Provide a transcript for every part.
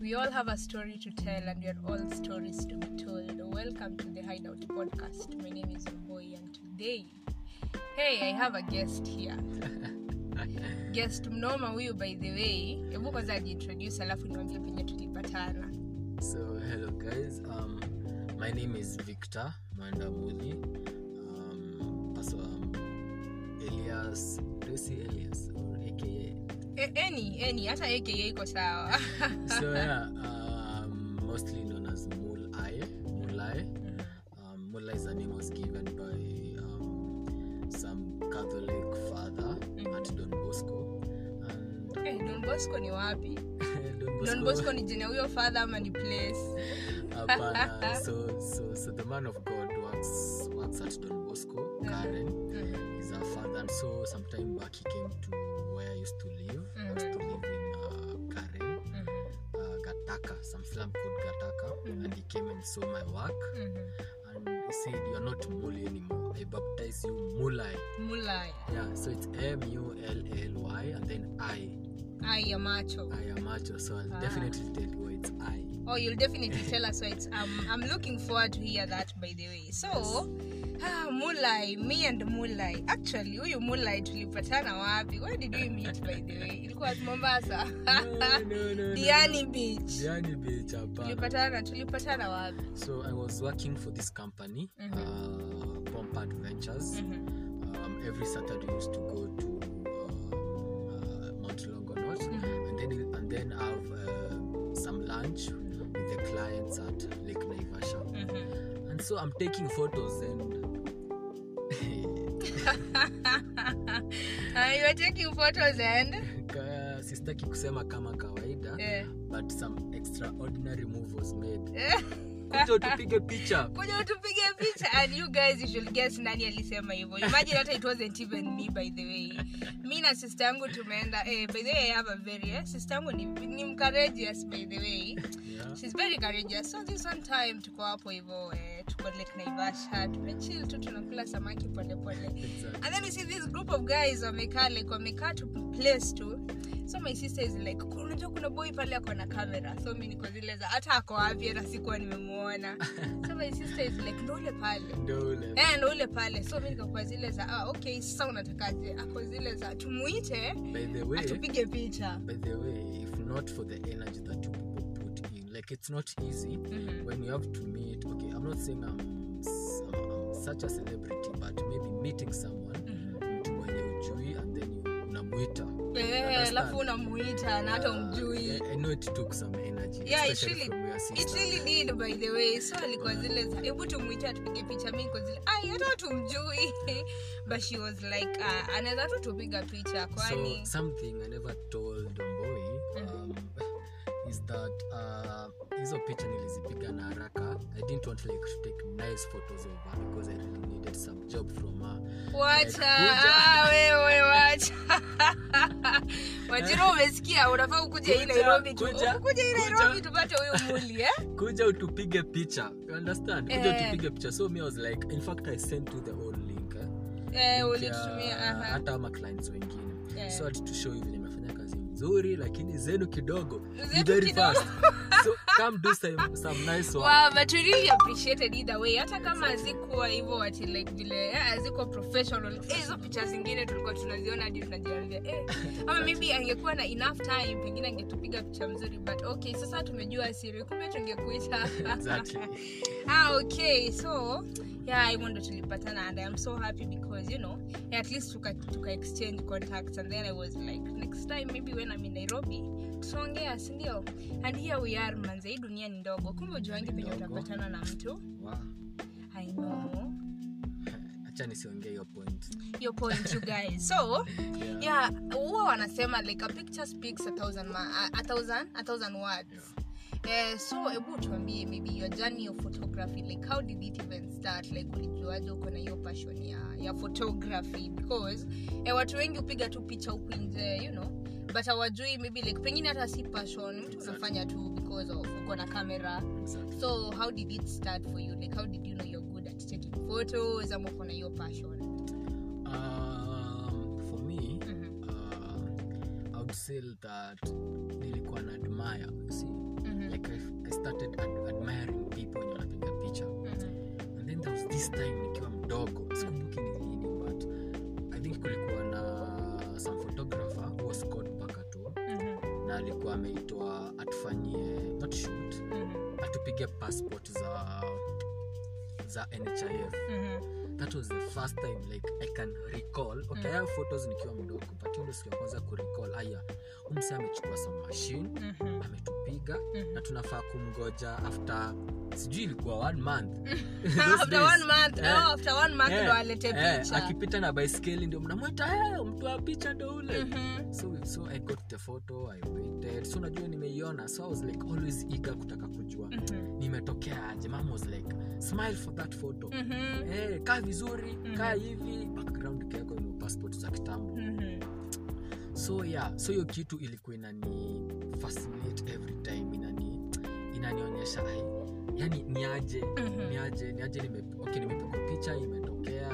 We all have a story to tell, and we are all stories to be told. Welcome to the Hideout podcast. My name is Boy, and today, hey, I have a guest here. guest mnoma huyu by the way hebu kwanza ajiintroduce alafu niwambie penye tulipatana So hello guys, um, my name is Victor Mwandamuli. Um, also um, Elias, do you see Elias or AKA? e, any any hata aka iko sawa So yeah, um, mostly known as Mulai. Mulai. Um, Mulai is a name was given by um, some Catholic father at Don Bosco. And Eh, don bosco ni wapi Don don bosco ni jina huyo father ama ni place Hapana. so, so, so the man of God works works at Don Bosco. Karen Mhm. is our father, and so sometime back he came to where I used to live. I used to live in uh, Karen, Mhm. uh, Gataka, some slum called Gataka, and he came and saw my work, Mhm. and he said, "You are not Muli anymore. I baptize you Mulai." mulaya Yeah, so it's M U L L Y, and then I. ai ya macho I am Macho, so I'll Ah. definitely tell you it's I. oh you'll definitely tell us why it's um, i'm looking forward to hear that by the way so ah, mulai me and mulai actually huyu mulai tulipatana wapi where did we meet by the way ilikuwa mombasa no, no, no, diani beach Diani Beach, hapana. tulipatana tulipatana wapi So I was working for this company, Mhm. uh, Pompard Ventures. Mhm. Um, every Saturday we used to go to um, uh, Mount Longonot Mhm. and then and then have uh, some lunch with the clients at Lake Naivasha. Mhm. And so I'm taking photos and Ah, you are taking photos and ka- sistaki kusema kama kawaida eh, but some extraordinary move was made. eh. Kuja utupige picha. kuja utupige picha and you guys you should guess nani alisema hivyo imagine hata it wasn't even me by the way mi na sister yangu tumeenda eh, by the way i have a very eh, sister yangu ni, ni mcourageous by the way Yeah. she's very courageous so this one time tuko hapo hivyo eh, tuko lake naivasha tumechill tu tunakula samaki polepole Exactly. and then you see this group of guys wamekaa like wamekaa to place tu so my sister is like unajua kuna boy pale ako na kamera so mi niko zile za hata ako wapi hata sikuwa nimemuona so my sister is like ndo ule pale Ndio ule. Eh, ndo ule pale so mi nikakuwa zile za ah, okay sasa unatakaje ako zile za tumuite By the way, atupige picha by the way if not for the energy that you people put in like it's not easy Mhm. when you have to meet okay i'm not saying i'm, s- I'm, I'm such a celebrity but maybe meeting someone Mhm. mtu mwenye ujui and then you unamwita Eh, Understand? alafu unamuita na hata Uh, umjui I, i know it took some energy Yeah, it especially really- from your it sister really did by the way so alikuwa zile za hebu tumuite atupige picha mi niko zile ai hata tumjui but she was like uh, anaweza tu tupiga picha kwani so something i never told Domboy um, is that uh, hizo picha nilizipiga na haraka i didn't want like to take nice photos of her because i really needed some job from her wacha Kuja. ah, wewe wacha wajiro umesikia unafaa ukuje hii Kuja, nairobi tu kuja, ukuje hii kuja. nairobi tupate huyu muli eh? kuja utupige picha you understand kuja Eh. utupige picha so me I was like in fact i sent you the whole link eh? eh, Link ulitumia ya- aha. hata ama clients wengine Eh. so ati to show you vile imefanya kazi mzuri lakini zenu kidogo ni Zetu very kidogo. fast so come do some, some nice work Wow, but we really appreciated either way hata kama hazikuwa hivyo ati like vile eh, hazikuwa professional Eh, hizo picha zingine tulikuwa tunaziona hadi tunajiambia eh, ama maybe angekuwa na enough time pengine angetupiga picha mzuri but okay sasa tumejua siri kumbe tungekuita Exactly. ah okay so yeah hivyo ndo tulipatana and i'm so happy because you know yeah, at least tuka, tuka exchange contacts and then i was like next time maybe when i'm in nairobi tutaongea sindio and here we are manze hii dunia ni ndogo kumbe ujuangi penye Ndogo. utapatana na mtu Wow. i know acha nisiongee hiyo point your point you guys so Yeah. yeah huwa wanasema like a picture speaks a thousand, ma- a, a thousand, a thousand words Eh, so hebu tuambie maybe your journey of photography like how did it even start like ulijuaje uko na hiyo passion ya, ya photography because eh, watu wengi hupiga tu picha huku nje you know but hawajui maybe like pengine hata si passion mtu unafanya tu because of uko na camera Exactly. so how did it start for you like how did you know you're good at taking photos ama uko na hiyo passion Um, for me Mhm. uh, I would say that nilikuwa na admire you see Mhm. Mhm. like I, I started ad admiring people wenye wanapiga picha Mhm. and then there was this time nikiwa mdogo sikumbuki ni lini but i think kulikuwa na some photographer who was called Pakato Mhm. na alikuwa ameitwa atufanyie not shoot Mhm. atupige passport za za nhif Mhm. that was the first time like i can recall okay I have photos nikiwa mdogo but hiyo ndio siku ya kwanza kurecall aya umse amechukua some machine Mhm. ametupiga Mhm. na tunafaa kumgoja after sijui ilikuwa one month Those after days. one month Eh, oh, after one month eh, ndo alete eh, picha akipita na baiskeli ndio mnamwita hey, mtu wa picha ndo ule Mhm. so, so i got the photo i waited so unajua nimeiona so i was like always eager kutaka kujua Mhm. nimetokea aje mam was like smile for that photo Mhm. hey, kaa vizuri Mhm. kaa hivi background kiako ino passport za kitambo Mhm. so yeah so hiyo kitu ilikuwa inani fascinate every time inani inanionyesha ai yani niaje Mhm. niaje niaje nime, okay, nimepigwa picha imetokea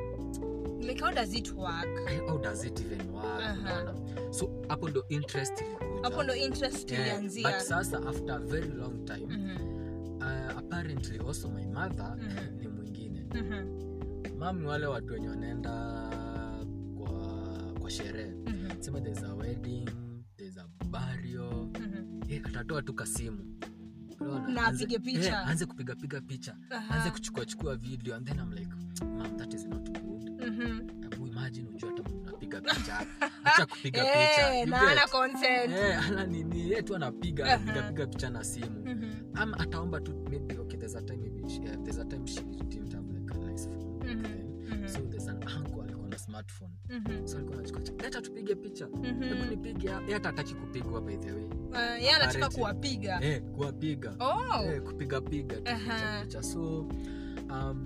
like how does it work ai, how does it even work Aha. unaona so hapo ndo interest ilikuja. hapo ndo interest Yeah, ilianzia but sasa after a very long time Mhm. uh, apparently also my mother Mhm. ni mwingine Mhm. mam ni wale watu wenye wanaenda kwa kwa sherehe Mhm. sema there's a wedding there's a burial Mhm. eh, atatoa tu kasimu Unaona? Na Anze- apige picha. eh, anze kupiga piga picha Aha. anze kuchukua chukua video and then I'm like mam that is not good Mhm. hebu imagine ujua hata mnapiga picha acha kupiga Eh, picha You na get? ana consent Eh, ana nini yeye tu anapiga Aha. anapiga piga picha na simu Mhm. ama ataomba tu maybe okay there's a time maybe she, uh, there's a time she didn't have like a nice phone back Mhm. then Mhm. so there's an uncle alikuwa na smartphone Mhm. so alikuwa anachukua leta tupige picha Mhm. hebu nipige hapa." Yeye hata hataki kupigwa by the way Uh, yeye anataka Apparently. kuwapiga eh kuwapiga oh eh, kupiga piga tu Aha. picha picha so um,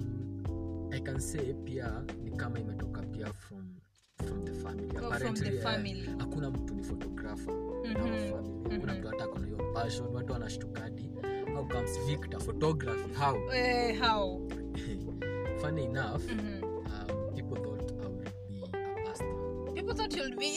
i can say pia ni kama imetoka pia from from the family from Apparently, the eh, family hakuna mtu ni photographer in our Mhm. family hakuna Mhm. mtu hata akona hiyo passion watu wanashtukadi how comes victor photography how Eh, how funny enough Mhm. um, people thought i would be a pastor people thought you'll be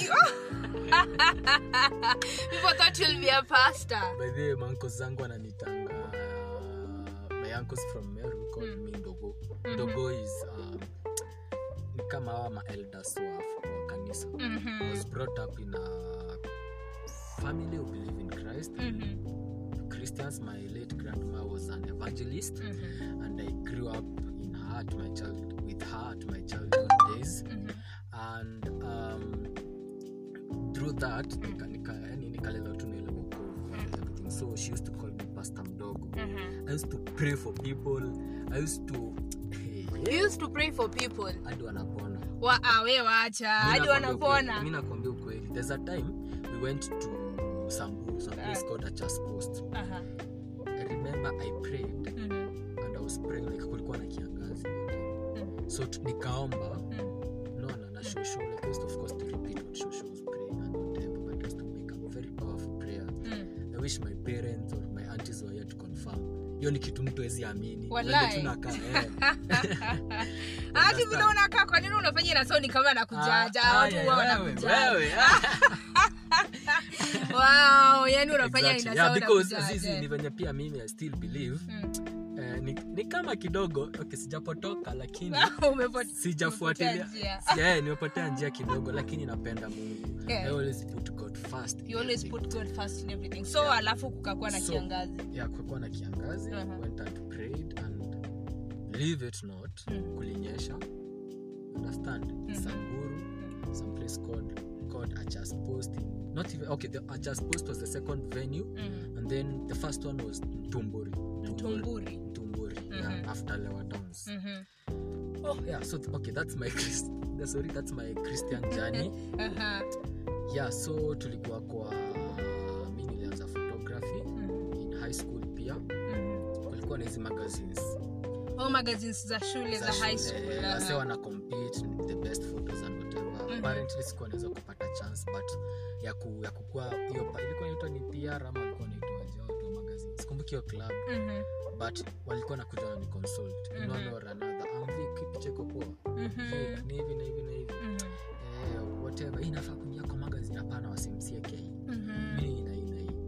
people thought you'll be a pastor by the way manko zangu ananitanga my uncles from meru called me ndogo Mhm. ndogo is um, ni kama hawa maelders wa, wa kanisa I Mhm. was brought up in a family who believe in christ Mhm. christians my late grandma was an evangelist Mhm. and i grew up in her at my child with her at my childhood days Mhm. and um, through that nika- nika- yani nikalelewa tu na ile wokovu and everything so she used to call me pastor mdogo Mhm. i used to pray for people i used to You used to pray for people hadi wanapona wa ah, we wacha hadi mi wanapona nakwambia ukweli there's a time we went to sambu some place called achas post Aha. i remember i prayed Mhm. and i was praying like kulikuwa na kiangazi hiyo time. Mhm. so tu- nikaomba Mhm. naona na shosho like I used of course to repeat what shosho was praying and whatever but I used to make a very powerful prayer Mhm. i wish my parents or my aunties were here to confirm hiyo ni kitu mtu awezi amini Wallahi. Vile tunakaa, eh. hati vile unakaa kwa nini unafanya inasoni kama nakujaja Ah, watu aya, huwa wewe, wanakujaja wewe, ah. wow yani unafanya Exactly. Yeah, because inasawa zizi ni venye pia mimi i still believe eh, ni, ni kama kidogo okay, sijapotoka lakini sijafuatilia Si- eh, nimepotea njia kidogo lakini napenda mungu Yeah. I always put God first in you always everything. put god first in everything so Yeah. alafu kukakuwa na So, kiangazi yeah, kulikuwa na kiangazi Uh-huh. went and prayed and believe it not Mm. kulinyesha understand Mhm. samburu some place called called achas post in, not even okay the achas post was the second venue Mhm. and then the first one was mtumburi Mtumburi. mtumburi yeah, Mhm. after lewa downs Mhm. oh yeah so th- okay that's my Christ, sorry that's my christian journey Aha. yeah so tulikuwa kwa mi nilianza photography Mhm. in high school pia Mhm. kulikuwa na hizi magazines Oh, magazines za shule za high school aha. wase wana compete the best photos and whatever Mhm. apparently sikuwa naweza kupata chance but ya ku, ya kukua hiyo pa- ilikuwa inaitwa ni PR ama walikuwa naitwaje watu wa magazine sikumbuki hiyo club Mhm. but walikuwa nakuja na ni consult in one Mhm. or another amvi kipicha iko poa Mhm. Vic, ni hivi na hivi na hivi Mhm. eh, whatever hii inafaa kuingia kwa magazine hapana wasimsie k Mhm. mimi ina hii na hii Mhm. and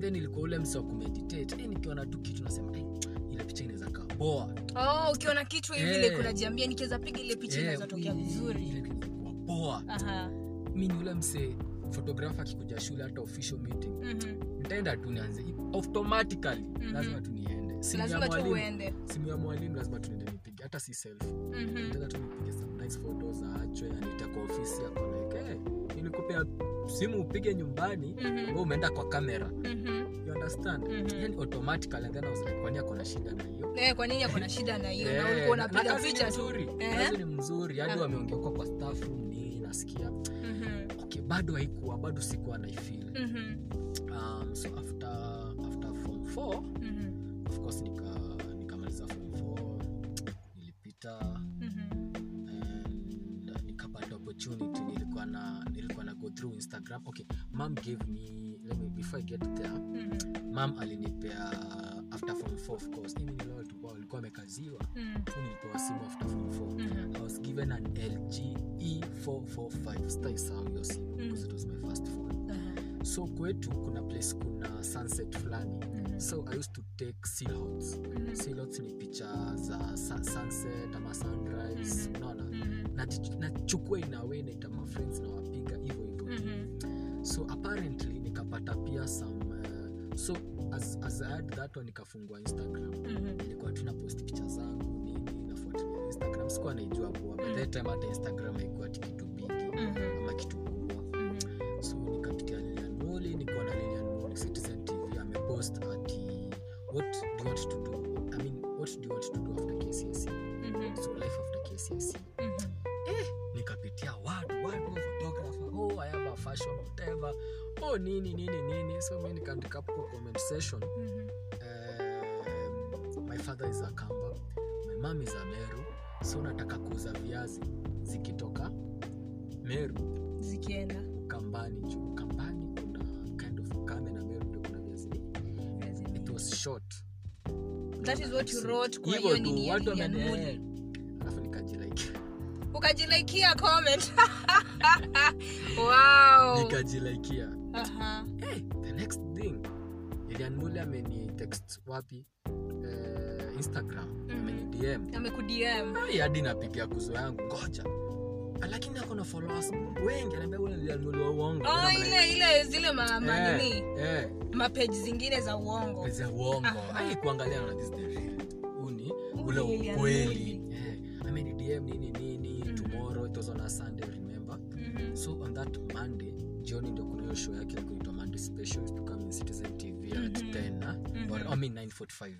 then ilikuwa ule msi wa kumeditate eh, nikiona tu kitu nasema eh, ile picha inaweza kaa poa oh, ukiona kitu hivi Eh. like unajiambia nikiweza piga ile picha Eh, inaweza tokea hii- vizuri ile kitu inakuwa poa Aha. mi ni ule mse photographer akikuja shule hata official meeting Mhm. nitaenda tu nianze automatically Mhm. lazima tu niende simu ya lazima tu mwalimu uende simu ya mwalimu lazima tu niende nipige hata si selfie Mhm. nitaenda tu nipige some nice photos aachwe anita kwa ofisi yako like hey, nilikupea simu upige nyumbani Mhm. wewe umeenda kwa kamera Mhm. you understand Mhm. yani automatically and then I was like kwani ako na shida na hiyo Eh, kwa nini ako na shida na hiyo na Eh, ulikuwa na unapiga kazi ni picha tu mzuri Eh? kazi ni mzuri hadi Ah. wameongea kwa staff room nini nasikia Mhm. okay bado haikuwa bado sikuwa naifeel Mhm. um, so after after form 4 Mhm. of course nika nikamaliza form 4 nilipita Mhm. and uh, nikapata opportunity nilikuwa na nilikuwa na go through instagram okay mom gave me let me before i get there Mhm. mam alinipea after form 4 of course mimi ni wale tulikuwa walikuwa wamekaziwa Mhm. so nilipewa simu after form 4 Mhm. i was given an lg e445 sitaisahau hiyo simu because it was my first phone Aha. so kwetu kuna place kuna sunset fulani Mhm. so i used to take silhots Mhm. silhots ni picha za sa- sunset ama sunrise Mhm. unaona Mhm. Nati- nachukua inawe naita mafriends na wapiga hivyo hivyo Mhm. so apparently nikapata pia some uh, so as, as I had that one nikafungua instagram Mhm. nilikuwa tuna post picha zangu nini nafuatilia instagram sikuwa naijua poa by that time hata instagram haikuwa ati kitu bigi Mhm. ama kitu kubwa Mhm. so nikapitia lilian moli nikaona lilian moli citizen tv amepost ati what do you want to do i mean what do you want to do after kcse Mhm. so life after kcse Mhm. nikapitia word word wa photographer oh i have a fashion whatever oh nini nini nini so mi nikaandika hapo kwa comment section Mhm. um, my father is a kamba my mom is a meru so nataka kuuza viazi zikitoka meru zikienda ukambani juu ukambani kuna kind of ukame na meru ndio kuna viazi it was short That is what you So, wrote kwa hivyo hiyo tu, nini ya watu Lilian wameni- Muli. eh, alafu nikajilike ukajilaikia comment wow nikajilaikia Aha. hey, the next thing Lilian Muli ameni text wapi eh, instagram Mhm. ameni dm amekudm Ai, hadi napigia kuzo yangu ngoja Ah, lakini ako na followers wengi anaambia ule Lilian Muli wa uongo Then oh, I'm like, ile ile zile ma- manini eh, eh, mapeji zingine za uongo pesa ya uongo Aha. ai kuangalia na this is the real uni ule Ule Lilian ukweli eh, ameni dm nini nini Mhm. tomorrow it was on a sunday remember Mhm. so on that monday jioni ndio kuna hiyo show yake kuitwa monday special used to come in citizen tv at Mhm. 10 na Mhm. or I mean 945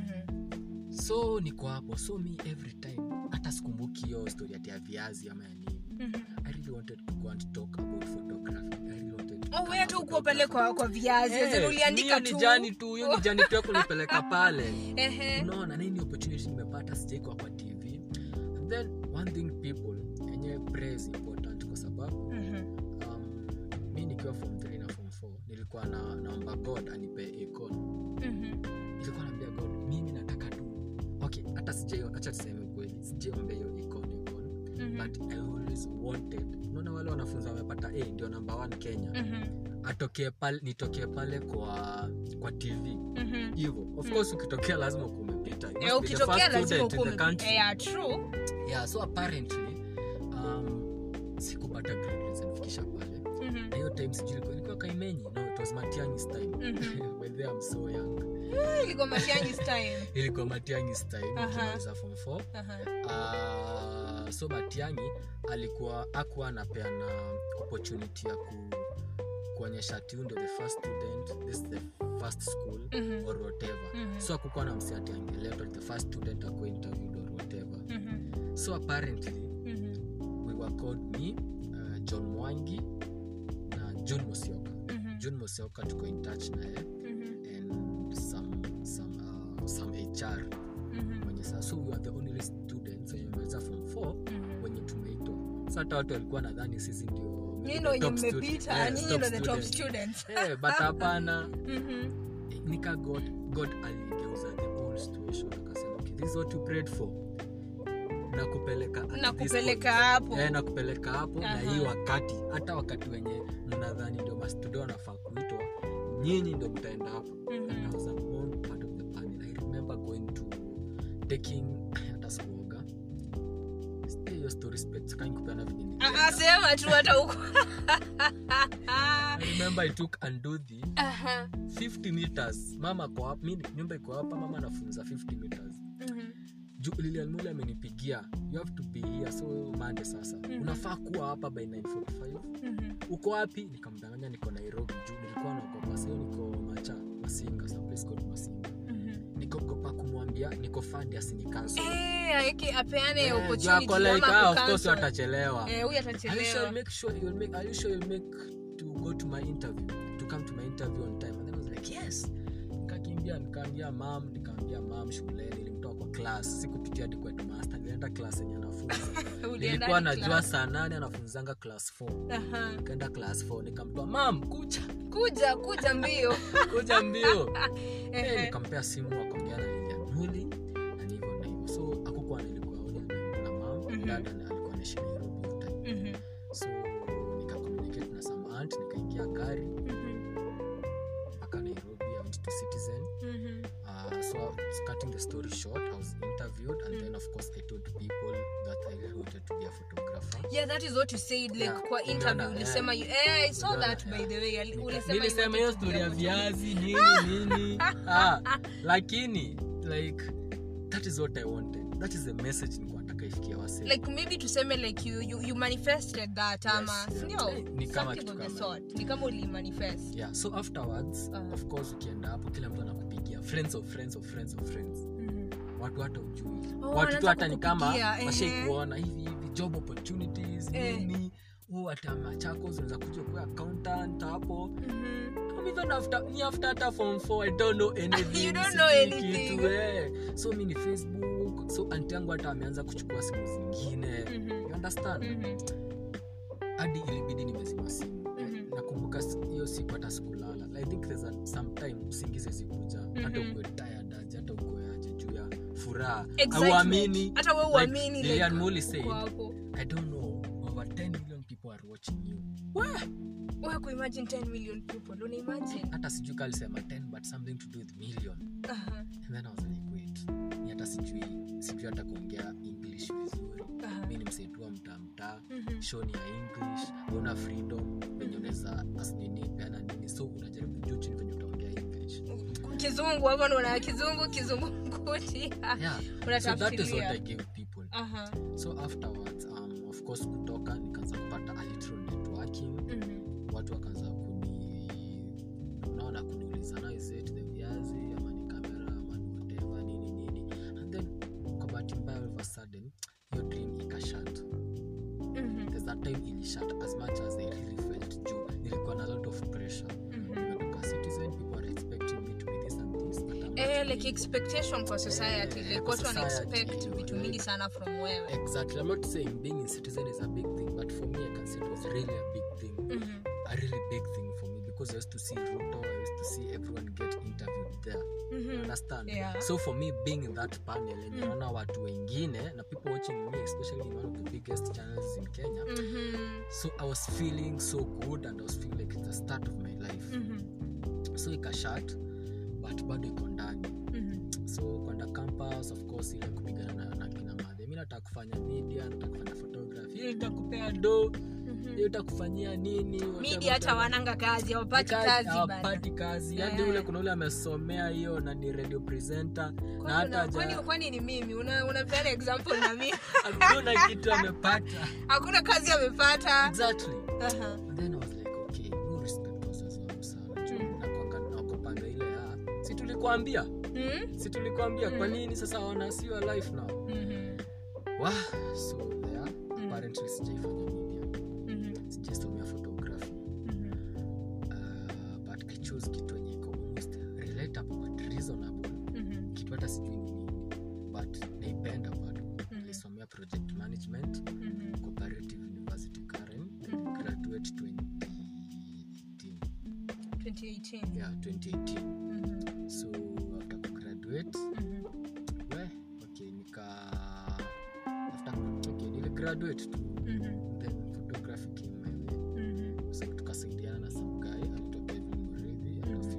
Mhm. so niko hapo so mi every time hata sikumbuki hiyo story ati ya viazi ama ya nini Mhm. i really wanted to go and talk about photography i really wanted to Oh, become wewe a tu ukuwa pale photographer. kwa kwa viazi Eh, hey, uliandika hiyo tu ni jani tu hiyo ni jani tu ya kunipeleka pale Ehe. unaona nini opportunity nimepata sijaikwa kwa tv and then one thing people yenye prayer is important kwa sababu Mhm. um, mi nikiwa form 3 na form 4 nilikuwa na naomba god anipe icon Mhm. nilikuwa naambia god mimi nataka tu okay hata sijai acha tuseme kweli sijaombea hiyo icon icon Mhm. but i always wanted unaona wale wanafunzi wamepata a ndio namba 1 kenya Mhm. atokee pale nitokee pale kwa kwa tv Mhm. hivyo of course ukitokea lazima kumepita You Eh, must be the ukitokea first lazima student in the ukuwe country. yeah, true yeah so apparently um, sikupata grade zinifikisha pale Mhm. na hiyo time sijui ilikuwa- ilikuwa kaimenyi no it was matiangis time Mhm. by the way, I'm so young ilikuwa Matiang'i's time ilikuwa matiangis time Aha. nikimaliza form 4 Aha. uh, so matiangi alikuwa akuwa anapeana opportunity ya ku, kuonyesha ati huyu ndio the first student this is the first school Mhm. or whatever Mhm. so akukuwa na msi ati angeletwa the first student ako interviewed or whatever Mhm. so apparently Mhm. we were called me uh, john mwangi na june mosioka Mhm. june mosioka tuko in touch naye Mhm. and some some uh, some hr Mhm. wenye saa so we were the only students wenye maliza form 4 Mhm. wenye tumeitwa sa hata watu walikuwa nadhani sisi ndio Nyinyi ndo wenye top stud- mmepita eh, nyinyi top ndo the top students. students Eh, but hapana Mhm. nika god god aligeuza the whole situation akasema okay, this is what you prayed for nakupeleka at na this kupeleka point." hapo Eh, nakupeleka hapo na Aha. hii wakati hata wakati wenye mnadhani ndio mastudio wanafaa kuitwa nyinyi ndo mtaenda hapo Mhm. and I was among part of the panel I remember going to taking hata sikuoga Stay hiyo story specs kai kupeana venye Ah, nilienda. ah, sema tu hata huko I remember I took Anduthi Aha. 50 meters mama kwa hapa mimi nyumba iko hapa mama anafunza 50 meters Mhm. Ju- Lilian Mule amenipigia you have to be here so mande sasa Mhm. unafaa kuwa hapa by 945 Mhm. uko wapi nikamdanganya niko nairobi juu nilikuwa naogopa sio niko macha masinga some place called masinga Mhm. nikogopa kumwambia niko fandi asinikanso Eh, aeke- apeane Eh, juu opportunity ako like, ama ah, of course kucancel. watachelewa Eh, huyu Are you sure atachelewa you'll make sure you'll make are you sure you'll make to go to my interview to come to my interview on time and then I was like yes nikakimbia nikaambia mam nikaambia mam shuleni nilimtoa kwa class sikupitia hadi kwa headmaster nilienda class yenye anafunza Ulienda nilikuwa hadi najua class. saa nane anafunzanga class 4 Aha. nikaenda class 4 nikamtoa mam kucha kuja kuja mbio kuja mbio Eh, Ehe. nikampea simu akaongea na Lilian Muli na ni hivyo na hivyo so akukuwa nilikuwa only na- na mam Mhm. dada na- alikuwa anaishi Nairobi hiyo time Mhm. so nikakommunicate na some aunt nikaingia gari Mhm. mpaka nairobi I went to citizen Mhm. uh, so it's cutting the story short i was interviewed and then of course i told people that i really wanted to be a photographer yeah that is what you said like Yeah, kwa interview umeona, ulisema you, eh, i saw Umeona, that by yeah. the way Ali- Nika- ulisema you nilisema wanted hiyo to be story a ya photographer. viazi nini nini ah, lakini like that is what i wanted that is the message nilikuwa nataka ifikia wase like maybe tuseme like you, you, you manifested that ama yeah. sindio Ni kama something kitu of the kama sort ni kama ulimanifest yeah so afterwards Uh-huh. of course ukienda hapo kila mtu anakupigia friends of friends of friends of friends Mhm. watu hata ujui Oh, watu wanaanza tu hata ni kama kukupigia, ehe. washaikuona hivi hivi job opportunities Eh. nini huu hata machako unaweza kuja kuwa accountant hapo Mhm. Come even after ni after hata form 4 i don't know anything You don't know sijui anything. kitu, eh. so mi ni facebook so anti yangu hata ameanza kuchukua simu zingine Mhm. you understand Mhm. hadi ilibidi nimezima simu Mhm. nakumbuka si- hiyo siku hata sikulala i think there's a, sometime usingize zikuja hata Mhm. ukue tired aje hata ukue aje juu ya furaha Excitement. auamini hata we like uamini like, Lilian Muli said, uko hapo. I don't know, over 10 million people are watching you. Wewe kuimagine 10 million people una imagine Hata sijui kali sema 10 but something to do with million. Aha, And then I was like, wait. Ni hata sijui sijui hata kuongea English vizuri. aha. Mimi ni msaitua mtaa mtaa. Mhm. Show ni ya English. Una freedom venye unaweza as nini peana nini. So unajaribu juu chini venye utaongea English. kizungu hapo ndo una kizungu kizungumkuti Yeah. So that is what unatafsiria I give people. Aha. So afterwards, um, of course kutoka nikaanza kupata a little networking. Mhm. watu wakaanza kuni unaona kuniuliza "Now is it the viazi ama ni kamera ama ni whatever nini nini and then kwa bahati mbaya all of a sudden hiyo dream ikashat Mhm. there's that time ilishat as much as i really felt juu nilikuwa na lot of pressure Mhm. nimetoka citizen people are expecting me to be this and this but I'm not Eh, like being- expectation kwa society Eh, like kwa watu wana society, expect vitu like- mingi sana from wewe exactly i'm not saying being in citizen is a big thing but for me i can say it was really a big thing Mhm. a really big thing for me because I used to see Ruto, I used to see everyone get interviewed there. You Mhm. understand? Yeah. So for me being in that panel and Mm. naona watu wengine na people watching me especially in one of the biggest channels in Kenya. Mhm. So I was feeling so good and I was feeling like it's the start of my life. Mhm. So ikashat but bado iko ndani. Mhm. So kwenda campus of course ile kupigana na, na kina madhe. Mimi nataka kufanya media, nataka kufanya photography. Hiyo itakupea do, Mhm. hiyo itakufanyia nini? whatever, media hata whatever. wananga kazi hawapati Kazi- kazi bana. hawapati kazi hadi Eh. ule kuna ule amesomea hiyo na ni radio presenter na Kwani hata una- kwani- haja- kwani ni mimi Una- unapeana example na mimi hakuna kitu amepata hakuna kazi amepata exactly Aha. And then I was like okay no respect wazazi wangu sana juu Mm. nakwanga naogopanga ile ya si tulikuambia Mhm. si tulikuambia kwa Mm. nini sasa wana see your life now Mhm. wah so there apparently sijaifanya media Mhm. sijaisomea photography Mhm. uh, but i chose kitu yenye iko almost relatable but reasonable Mhm. kitu hata sijui ni nini but naipenda bado nilisomea project management Mhm. cooperative university karen Mhm. graduate 2018 2018 yeah 2018 Mhm. so after kugraduate Mhm. we okay nika after okay niligraduate tu Mhm. then photography came my way Mhm. so tukasaidiana na some guy alitoka Kevin Muridhi and a few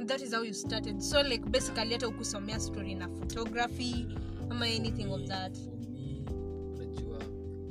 that is how you started so like basically hata ukusomea story na photography ama anything of that For me, unajua,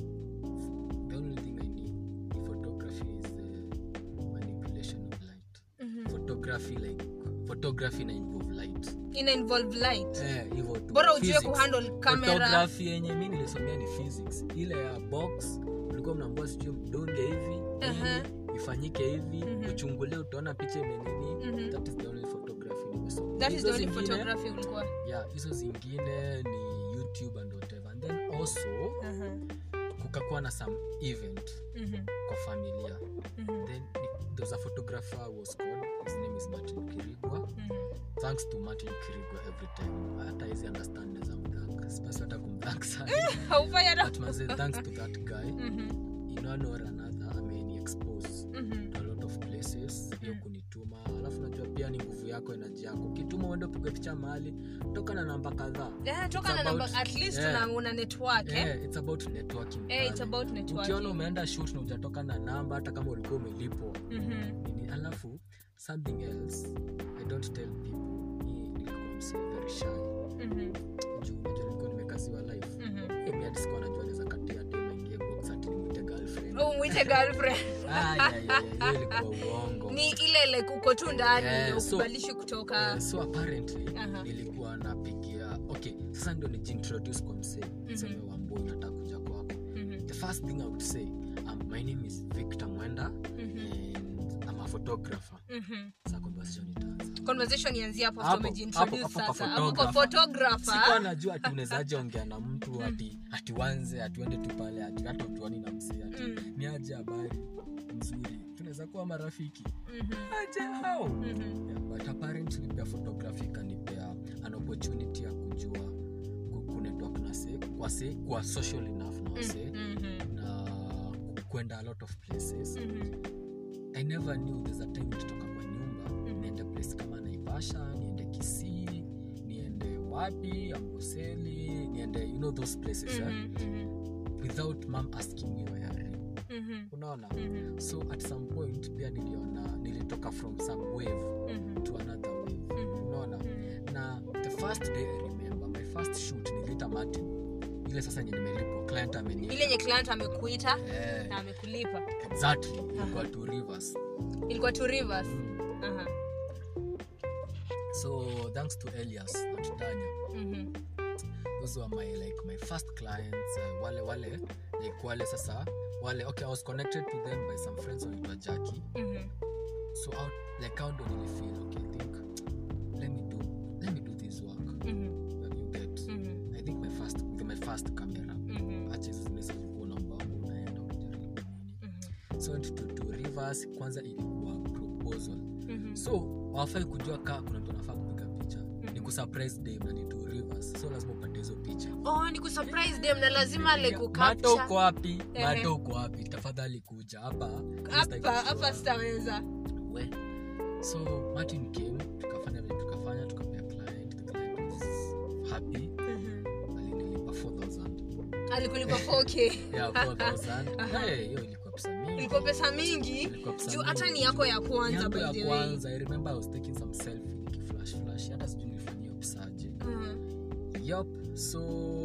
the only thing I need in photography is the manipulation of light. Mhm. Photography like photography na involve light. ina involve light Eh, hivyo tu. bora ujue Physics. kuhandle camera photography yenye mi nilisomea ni physics ile ya box ulikuwa mnaambua sijui mdunge hivi Aha. nini, ifanyike hivi Mhm. uchungulie utaona picha imenini Mhm. that is the only photography nimesoma that is Hizo the only zingine- photography ulikuwa yeah hizo zingine ni youtube and whatever and then also Aha. kukakuwa na some event Mhm. kwa familia Mhm. then ni- there was a photographer who was called his name is martin kirigwa Mhm. thanks to martin kirigwa every time hata hizi understand as amthank sipasi hata kumthank sana haufai hata but manze thanks to that guy Mhm. in one or another ameni expose Mhm. to a lot of places hiyo Mm. kunituma alafu najua pia ni nguvu yako enaji yako ukituma uende upige picha mahali toka na namba kadhaa Yeah, toka It's na namba about- at least yeah. una, una network eh? yeah, it's about networking Eh, it's pale. about ukiona networking umeenda shoot na ujatoka na namba hata kama ulikuwa umelipwa Mhm. nini alafu something else i don't tell people mi nilikuwa msee very shy Mhm. juu unajua nilikuwa nimekaziwa life Mhm. Eh, mi hadi sikuwa najua naweza katia dem aingie box ati nimwite girlfriend Oh, mwite girlfriend Ah, yeah, yeah, yeah, hiyo ilikuwa uongo ni ile like uko tu ndani Yeah, so- ukubalishi kutoka Eh, so apparently Aha. nilikuwa napigia okay sasa ndio nijiintroduce kwa msee niseme wamboi nataka kuja kwako Mhm. the first thing i would say um, my name is victor mwenda Mhm. and i'm a photographer Mhm. sa conversation itaanza conversation ianzie hapo Hapo, after umejiintroduce hapo, hapo kwa sasa hapo kwa photographer. photographer sikuwa najua ati unezaje ongea na mtu ati atiwanze atuende tu pale ati hata utuani na msee ati Mm. ni aje habari mzuri tunaweza kuwa marafiki Mhm. aje how Mhm. yeah, but apparently pia photography ikanipea an opportunity ya kujua ku- kunetwork na se kwa se kwa social enough na wase Mhm. na ku- kwenda a lot of places Mhm. i never knew there's a time nikitoka kwa nyumba niende place kama naivasha niende kisii niende wapi amboseli niende you know those places eh? Mhm. Mhm. without mam asking me where are you Mhm. unaona Mhm. so at some point pia niliona nilitoka from some wave Mhm. to another wave Mhm. unaona Mhm. na the first day i remember my first shoot nilita martin ile sasa nye nimelipwa client ameniita. ile yenye client amekuita Eh, na amekulipa exactly ilikuwa two rivers ilikuwa two rivers Mm. Aha. so thanks to elias na tutanya Mhm. those were my like my first clients uh, wale wale like wale sasa wale okay i was connected to them by some friends wanaitwa jackie Mhm. so out like out ndo nilifeel okay I think let me do let me do this work Mhm. When you get Mhm. i think my first with my first camera Mhm. acha hizo zingine zilikuwa unaomba unaenda unajaribu nini Mhm. so to, to rivers kwanza ilikuwa proposal Mhm. so wafai kujua kaa kuna mtu anafaa kupiga picha ni kusurprise dem na ni to rivers so lazima upate hizo picha oh ni kusurprise them na lazima like mato ukapcha uko wapi Ehe. mato uko wapi tafadhali kuja hapa hapa hapa sitaweza we so martin came tukafanya vile tukafanya tukapea client the client was happy alinilipa 4000 alikulipa 4k yeah 4000 hey hiyo ilikuwa pesa mingi ilikuwa pesa mingi Ilikuwa pesa juu hata mingi. ni yako ya kwanza yangu by ya the way kwanza i remember i was taking some selfie nikiflash flash hata sijui nilifanyia pisaje Mhm. yup so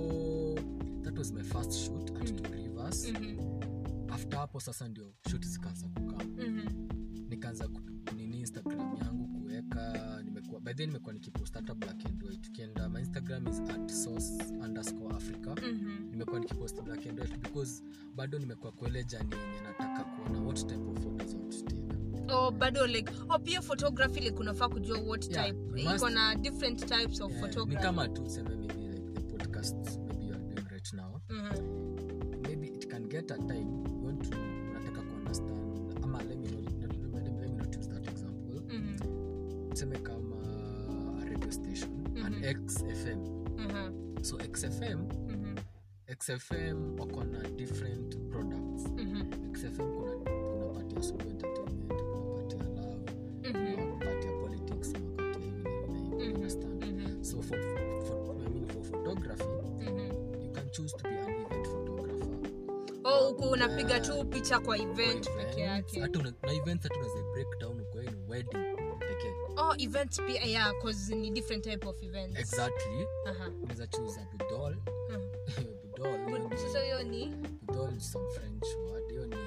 that was my first shoot at Mm. two rivers Mhm. after hapo sasa ndio shoot zikaanza kukaa Mhm. nikaanza ku- kunini instagram yangu kuweka nimekuwa by then nimekuwa nikipost hata black and white ukienda my instagram is at source underscore africa Mhm. nimekuwa nikipost black and white because bado nimekuwa kuele jani yenye nataka kuona what type of photos I want to take oh bado like oh pia photography like unafaa kujua what Yeah, type you must- iko na different types of Yeah, ni photography kama tu seme maybe like the podcast maybe you are doing right now Mhm. maybe it can get a time you want to unataka kuunderstand ama let me not, let, me- let, me- let me not use that example Mhm. tuseme kama a radio station an Mhm. xfm Mhm. so xfm Mhm. xfm wako na different products Mhm. xfm kuna kuna part ya solo entertainment kuna part ya love Mhm. kuna part ya politics kuna part ya hivi na hivi na hivi Mhm. understand Mhm. so for, for, I mean, for photography Mhm. you can choose to be an event photographer oh huku unapiga Yeah. tu picha kwa event Kwa peke events, yake hata una- na events hata unaweza break down kwa ni wedding pekee oh oh events pia yeah cause ni different type of events exactly Aha. unaweza choose a budol Mm. budol hiyo But ni- sasa hiyo ni budol is some french word hiyo ni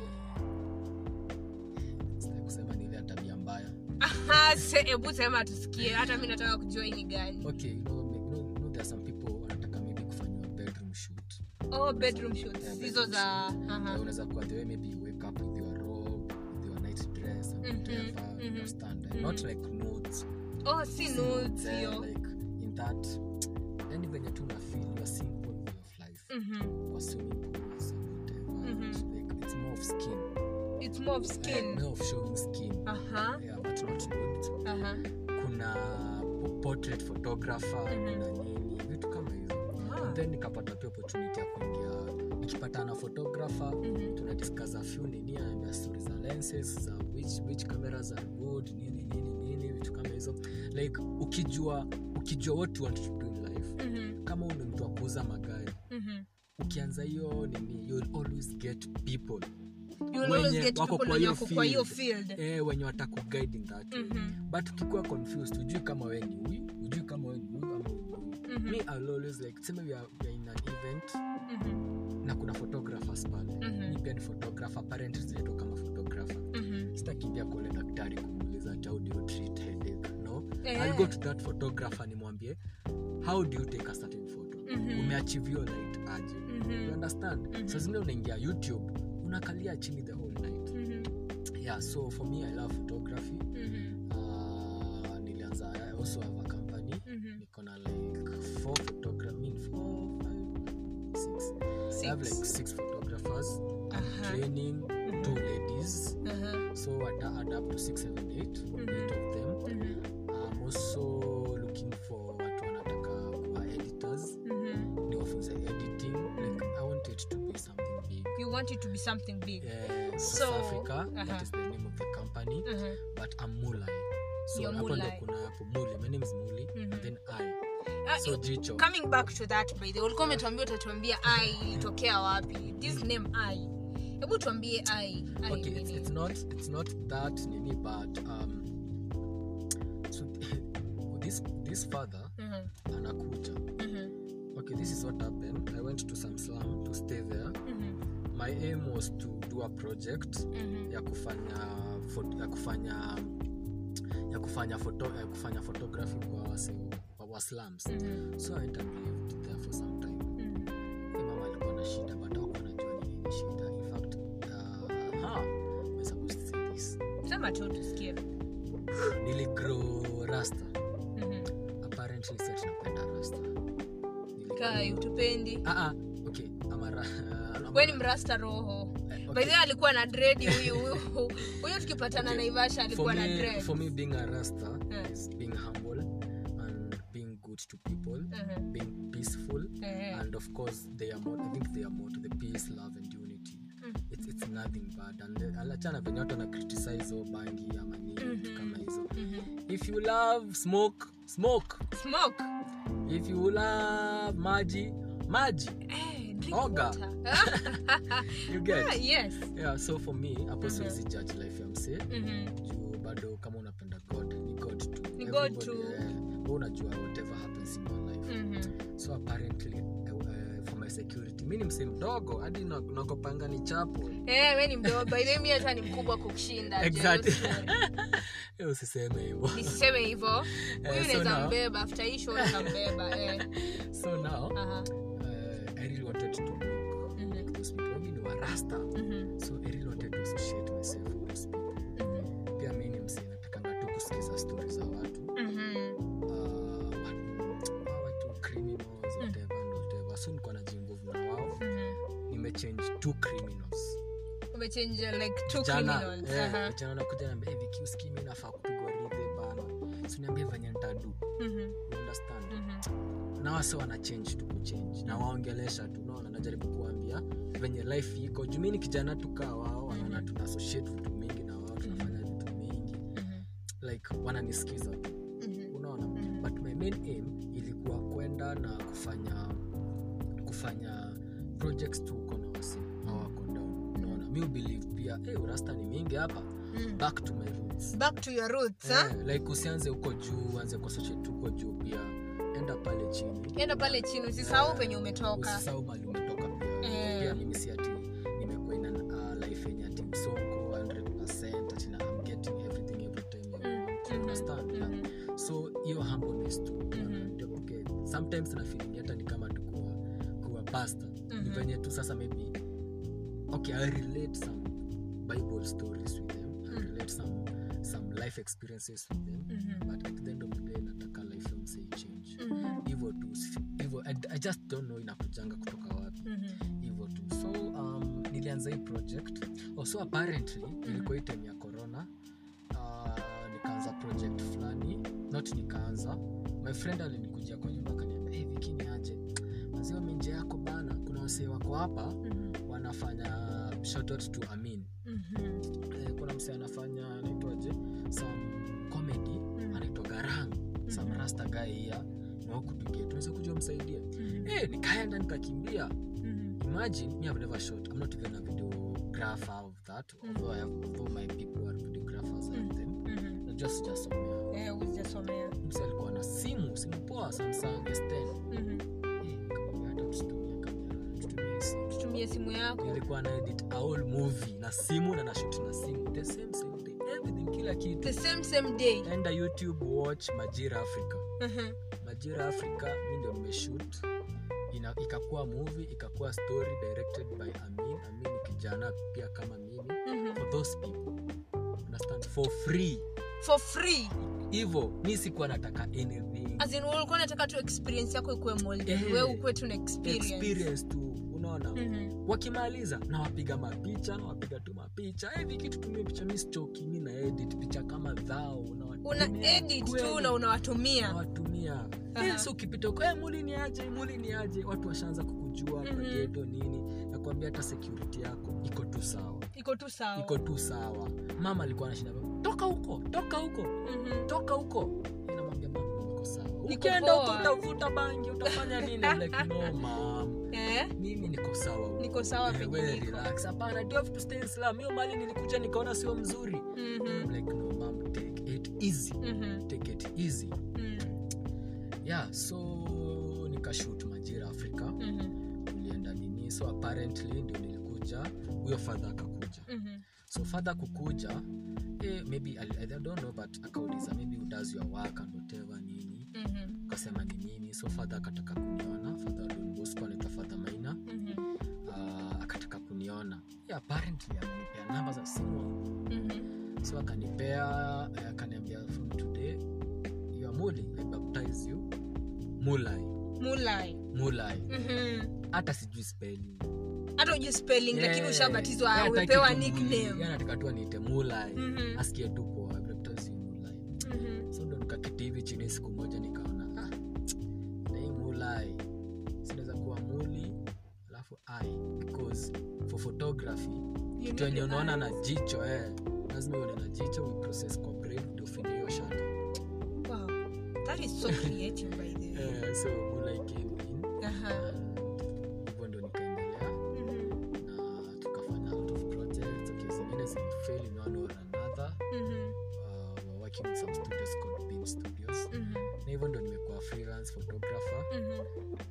sitaki kusema ni ile ya tabia mbaya Aha, se- hebu sema tusikie hata mi nataka kujua hii ni gani okay you know, you know, you know there are some people wanataka maybe kufanywa bedroom shoot oh bedroom shoots Yeah, hizo bedroom za shoot. aha. Yeah, unaweza kuwa the way maybe you wake up with your robe with your night dress and Mhm, whatever you mhm, understand mhm. not like nudes oh si Si nudes eh, hiyo like in that yani venye tu na feel your simple way of life Mhm. kwa swimming pools and whatever Mhm. It's like it's more of skin it's more of Eh, skin more of showing skin aha yeah but not nude aha kuna po- portrait photographer Mhm. kuna nini vitu kama hizo Ah. And then nikapata pia opportunity ya kuingia nikipata na photographer Mhm. tuna discuss a few nini anaambia story za lenses za which, which cameras are good nini nini nini vitu kama hizo like ukijua ukijua what you want to do in life Mhm. kama uni mtu wa kuuza magari Mhm. ukianza hiyo nini you'll always get people You'll Wenye always get wako people kwa wenye hiyo wako kwa hiyo field. field eh, wenye watakuguide in that way Mhm. but ukikuwa confused ujui kama we ni huyu ujui kama we ni huyu ama huyu ni huyu. Mhm. me I'll always like tuseme we are, we are in an event Mhm. na kuna photographers pale Mhm. mi pia ni photographer apparently zinaitwa kama photographer Mhm. sitakimbia kuole daktari kumuuliza how do you treat headache no Eh. I'll go to that photographer nimwambie how do you take a certain photo Mhm. umeachieve hiyo light aje Mhm. you understand Mhm. saa zingine unaingia youtube unakalia chini the whole night Mhm. yeah so for me i love photography Mhm. uh, nilianza i also have a company Mhm. niko na like four photograph mean four five six i have like Six. six photographers I'm Aha. training two ladies Aha. so at add up to six seven eight eight of them Mhm. i'm also looking for watu wanataka kuwa editors Mhm. niwafunze editing like i want it to be something big you want it to be something big uh, So, South Africa uh-huh. that is the name of the company Mhm. but I'm Mulai so You're hapo ndo Mulai. kuna hapo Muli my name is Muli Mhm. and then I Ah, so i- jicho coming back to that by the way, ulikuwa umetuambia utatuambia ai ilitokea wapi this name ai hebu tuambie ai ai okay ni it's, nini? it's not it's not that nini but um so this this father Mhm. anakuja Mhm. okay this is what happened I went to some slum to stay there Mhm. my aim was to do a project Mhm. ya kufanya pho- ya kufanya ya kufanya photo, ya kufanya photography kwa wase wa, wa slums Mhm. so I went and lived there for some time Mhm. Hey, mama alikuwa na shida but hakuwa anajua ni nini shida in fact uh, ha, we're supposed to say this sema tu tusikie niligrow rasta Mhm. apparently set napenda rasta Niligrow- kai utupendi ah, ah, okay I'm a ra- I'm we a- ni mrasta roho eh, by okay. the way alikuwa na dredi huyu huyu huyo tukipatana Okay. naivasha for alikuwa na me, dread for me being a rasta Yeah. is being humble and being good to people Mhm. being peaceful Eh. and of course they are more i think they are more to the peace love and unity Mm. it's, it's nothing bad and the- alachana venye watu na criticize o bangi ama nini vitu Mhm. kama hizo Mhm. if you love smoke smoke smoke if you love maji maji Eh, drink Oga. water. you get Ah, yes yeah so for me hapo Mhm. siwezi judge life ya msee Mhm. juu bado kama unapenda god ni god tu Ni God Everybody, tu. eh, wewe unajua whatever happens in your life Mhm. so apparently uh, uh, for my security mi ni msee mdogo hadi na- nakopanga ni chapo Eh, we ni mdogo by the way, mi hata ni mkubwa kukushinda Exactly. Jealous story. Eh, usiseme hivyo nisiseme hivyo huyu Eh, so naweza now- mbeba after hii show naweza mbeba eh. so now Aha. uh, i really wanted to look Mhm. like those people mi ni warasta Mhm. so i really wanted to associate myself with those people Mhm. pia mi ni msee natakanga tu kusikiza stori za watu Mhm. uh, watu- hawa watu criminals whatever and whatever so nikuwa najinvolve na wao Mhm. nimechange two criminals umechange like two Vijana, criminals eh, Aha. vijana nakuja naambia hey, Viki, usikii mi nafaa kupigwa ridhe bana siniambie venye ntadu Mhm. you understand Mhm. na wase wana change tu kuchange na waongelesha tu naona najaribu kuambia venye life iko juu mi ni kijana tukaa wao wanaona tuna associate vitu mingi na wao tunafanya vitu mingi Mhm. like wananisikiza tu Mhm. unaona Mhm. but my main aim ilikuwa kwenda na kufanya kufanya projects tu uko na wasi hawako down unaona mi believe pia hey, urasta ni mingi hapa Mm. back to my roots back to your roots huh? eh, like usianze huko juu uanze concentrate huko juu pia enda pale chini enda pale chini usisahau Eh, penye umetoka usisahau mali umetoka pia Eh. pia mimi si ati nimekuwa ina uh, life yenye ati msongo 100% ati na I'm getting everything every time I Mm, want. mhm, understand yeah. mhm. so hiyo humbleness tu Mhm. Ndio, okay sometimes na feeling hata ni kama tu kuwa kuwa pastor ni Mhm. venye tu sasa maybe okay i relate some bible stories with them i Mm. relate some some life experiences with them Mhm. but at the end of the day nataka life ya msee change Mhm. hivyo tu si- hivyo I, i just don't know inakujanga kutoka wapi Mhm. hivyo tu so um, nilianza hii project oh, so apparently ilikuwa hii time ya corona uh, nikaanza project fulani not nikaanza my friend alinikujia kwa nyumba akaniambia hey, vikini aje maziwa minje yako bana kuna wasee wako hapa Mhm. wanafanya shoutout to amin Mhm. eh, kuna msee anafanya anaitwaje some comedy anaitwa garang some Mhm. rasta guy here na huku tukie tunaweza kuja msaidia Mhm. eh, nikaenda nikakimbia Mhm. imagine me i've never shot i'm not even a videographer of that Mm. although i have although my people are videographers Mm. and them Mhm. na just jasomea Eh, hujasomea. msi alikuwa na simu simu poa samsung s10 Mhm. Eh, nikamwambia hata tusitumie kamera tutumie simu tutumie simu yako nilikuwa na edit a whole movie na simu na nashot na simu the same same day everything kila kitu the same same day enda youtube watch majira africa Mhm. majira africa mi ndio nimeshoot Ina- ikakuwa movie ikakuwa story directed by amin amin ni kijana pia kama mimi Mhm. for those people understand for free for free hivo mi sikuwa nataka anything as in ulikuwa unataka tu experience yako ikuwe molded Eh. wewe ukuwe tu na experience, experience tu unaona Mhm. wakimaliza nawapiga mapicha nawapiga tu mapicha hivi kitu tumie picha mi sichoki mi na edit picha kama dhao una unawatumia edit kweli. tu na unawatumia nawatumia Aha. Eh, so ukipita huko eh, muli ni aje muli ni aje watu washaanza kukujua Mhm. kwa geto nini nakwambia hata security yako iko tu sawa iko tu sawa iko tu sawa mama alikuwa anashinda toka huko toka huko Mhm. toka huko Eh, namwambia mama niko sawa Niko ukienda huko poa. utavuta bangi utafanya nini I'm like no mom Eh? mimi niko sawa huko." niko sawa Eh, penye we niko relax hapana do have to stay in Islam hiyo mali nilikuja nikaona sio mzuri Mhm. I'm like no mom take it easy Mhm. take it easy Mhm. yeah so nikashut majira afrika Mhm. tulienda nini so apparently ndio nilikuja huyo fadha akakuja Mhm. so fadha kukuja eh, maybe I, I don't know but akauliza maybe who does your work and whatever nini Mhm. ukasema ni nini so fadha akataka kuniona fadha Don Bosco anaitwa fadha maina Mhm. uh, akataka kuniona yeah, apparently amenipea namba za simu Mhm. so akanipea eh, akaniambia from today you are muli i baptize you mulai mulai mulai Mhm. hata sijui spelling hata ujui spelling lakini Eh, ushabatizwa yeye hataki umepewa tu Muli, nickname yeye anataka tu aniite mulai Mhm. asikie tu poa I baptize you mulai Mhm. so ndo nikaketi hivi chini siku moja nikaona ah, na hii mulai sinaweza kuwa muli alafu i because for photography You kitu need yenye the unaona na eyes. jicho eh, lazima uone na jicho we process kwa brain ndio ufanye hiyo shot Wow. That is so creative by the way. eh, so mulai came in Aha. and hivyo ndo nikaendelea Mhm. na tukafanya a lot of projects okay zingine zilifail in one or another Mhm. uh, we're working with some studios called Beam Studios Mhm. na hivyo ndo nimekuwa freelance photographer Mhm.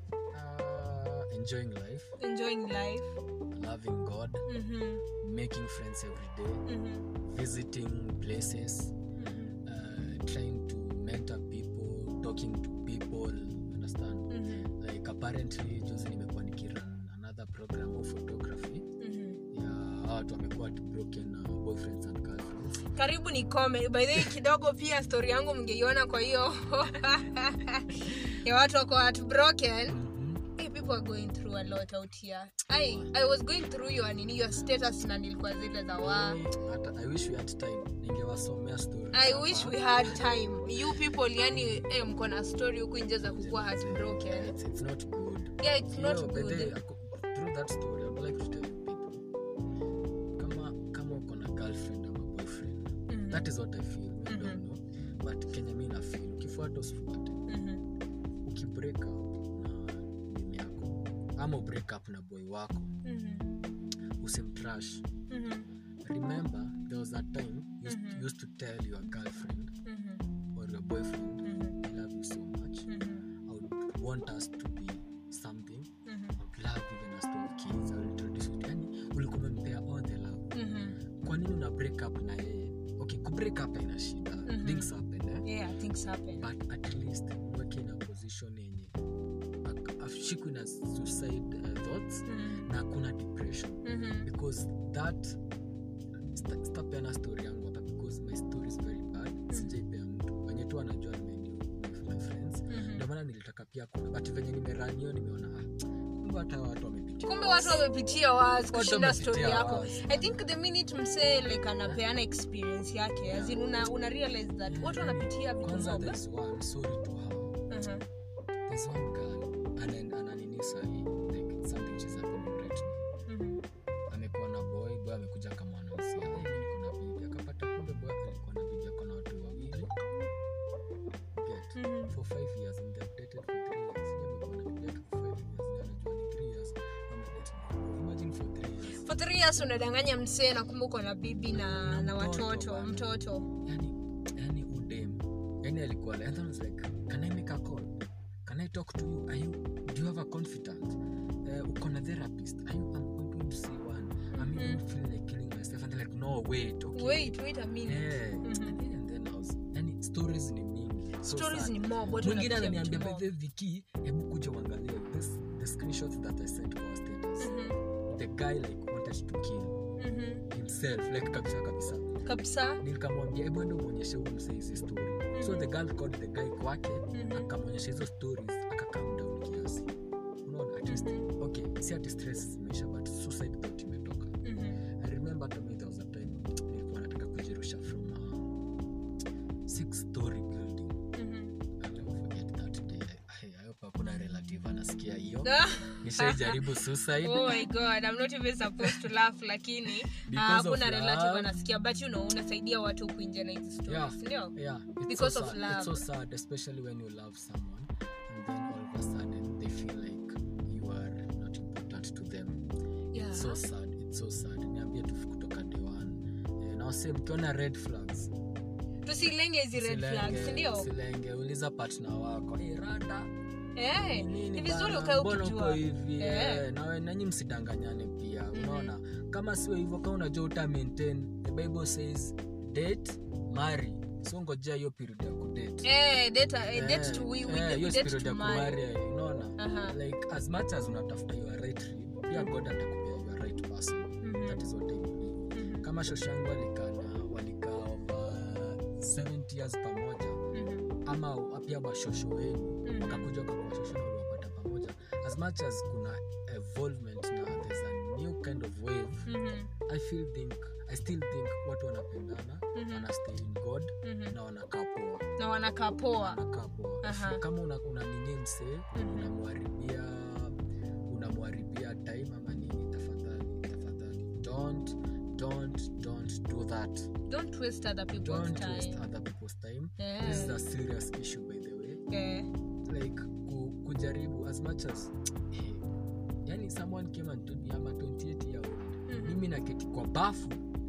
uh, enjoying life Enjoying life. loving God Mhm. making friends every day Mhm. visiting places Mhm. uh, trying to mentor people talking to people understand Mhm. like apparently juzi nimekuwa nikiran another program of photography Mhm. ya hawa watu wamekuwa broken uh, boyfriends and girlfriends karibu ni kome by the way kidogo pia story yangu mngeiona kwa hiyo ya watu wako heartbroken Mhm. hey, people are going through a lot out here I, I was going through your nini your status na nilikuwa zile za wa Mimi, hata- i wish we had time ningewasomea stories I hapa. wish we had time you people yani eh, mko na story huku nje za kukuwa heartbroken It's, it's not good yeah it's not Yo, by the way, good ako- through that story I would like to tell you people kama kama uko na girlfriend ama boyfriend Mhm. that is what i feel I Mhm. don't know but kenya mi na feel ukifuata usifuate Mhm. ukibreak up na demu yako ama ubreak up na boy wako Mhm. usimtrash Mhm. remember there was a time you used, Mhm. you used to tell your girlfriend Mhm, or your boyfriend mhm, i love you so much mhm, i would want us to be something mhm, i would love even us to have kids i will introduce you yani ulikuwa umempea all the love mhm. kwa nini una break up na yeye okay ku break up haina shida Mhm. things happen eh? Yeah, things happen. but at least weke in a position yenye ak- ashikwi na suicide uh, thoughts Mhm, na hakuna depression mhm, because that sta- sitapeana story yangu hapa because my story is very bad sijaipea mtu wenye tu anajua nimeniu my friends mhm. ndio maana nilitaka pia kuna but venye nimeranio nimeona ah, kumbe hata watu wamepitia kumbe watu wamepitia was kushinda wamepitia story yako wars. i think the minute msee like anapeana experience yake as in una, una realize that watu wanapitia vitu kwanza mob there's one sorry to her Mhm, there's one girl ana- ananini sahi like something she's happening right now mhm, amekuwa na boy boy amekuja kama anausia "Hey, mimi niko na bibi akapata kumbe boy alikuwa na bibi ako na watu wawili get mhm. for five years and they've dated for three years Yeye amekuwa na bibi yake for five years na anajua ni three years wamedate imagine for three years for three years unadanganya msee na kumbe uko na bibi na, na Mtoto watoto bana. mtoto yani yani udem yani alikuwa like, and then I was like can i make a call can i talk to you are you do you have a confidant uh, uko na therapist are you i'm going to see one i'm even feeling like killing myself and they're like no wait okay wait wait a minute yeah Mhm. and then i was yani stories ni mingi so stories sad. ni mob watu mwingine wanapitia ananiambia vitu by mob. the way, viki hebu kuja uangalie this the screenshots that i sent kwa our status Mhm, the guy like wanted to kill mhm. himself like kabisa kabisa kabisa nikamwambia hebu ende umwonyeshe huyu msee hizi story so the girl called the guy kwake Mhm. akamwonyesha hizo stories akakam down kiasi unaona at least Mhm. okay si ati stress zimeisha but suicide thought imetoka Mhm, i remember to me there was a time nilikuwa nataka kujirusha from a six story building mhm. I'll never forget that day I, I hope hakuna relative anasikia hiyo Ah, nishaijaribu suicide oh my god i'm not even supposed to laugh lakini ah, Because of hakuna relative love. anasikia but you know unasaidia watu kuingia na hizi stories Yeah. ndio yeah it's Because so of sad. love. it's so sad especially when you love someone and then all of a sudden they feel like you are not important to them Yeah. it's so sad it's so sad niambie tu kutoka day one eh, na wase mkiona red flags tusilenge hizi red silenge- flags ndio silenge uliza partner wako hey, rada Eh, nini ni vizuri bana, ukae mbona uko ukijua hivi Eh. eh, nawe nanyi msidanganyane pia unaona kama sio hivyo kama unajua uta maintain the bible says date marry so ngojea hiyo period ya kudate Eh, data- eh, date Eh, to we- we- eh, we hiyo date period to ya marry. kumarry, unaona Aha. like as much as unatafuta your right rib pia god atakupea your right person Mhm. that is what I believe Mhm, kama shoshangu walikaa na walikaa over 70 years pamoja mhm, ama pia washosho wenu Mhm. wakakuja wakakuwashosho na waliwapata pamoja as much as kuna evolvement na there's a new kind of wave mhm, i feel think i still think watu wanapendana Mhm. wanastay in god mhm. na wanakaa poa na wanakaa poa wanakaa poa Aha. kama una, una nini msee Mhm. unamwaribia unamwaribia time ama nini tafadhali tafadhali don't don't don't do that don't waste other people's don't waste time other people's time Eh, this is a serious issue by the way eh, like ku, kujaribu as much as eh, yani someone came and told me I'm a 28 year old Mhm. mimi naketi kwa bafu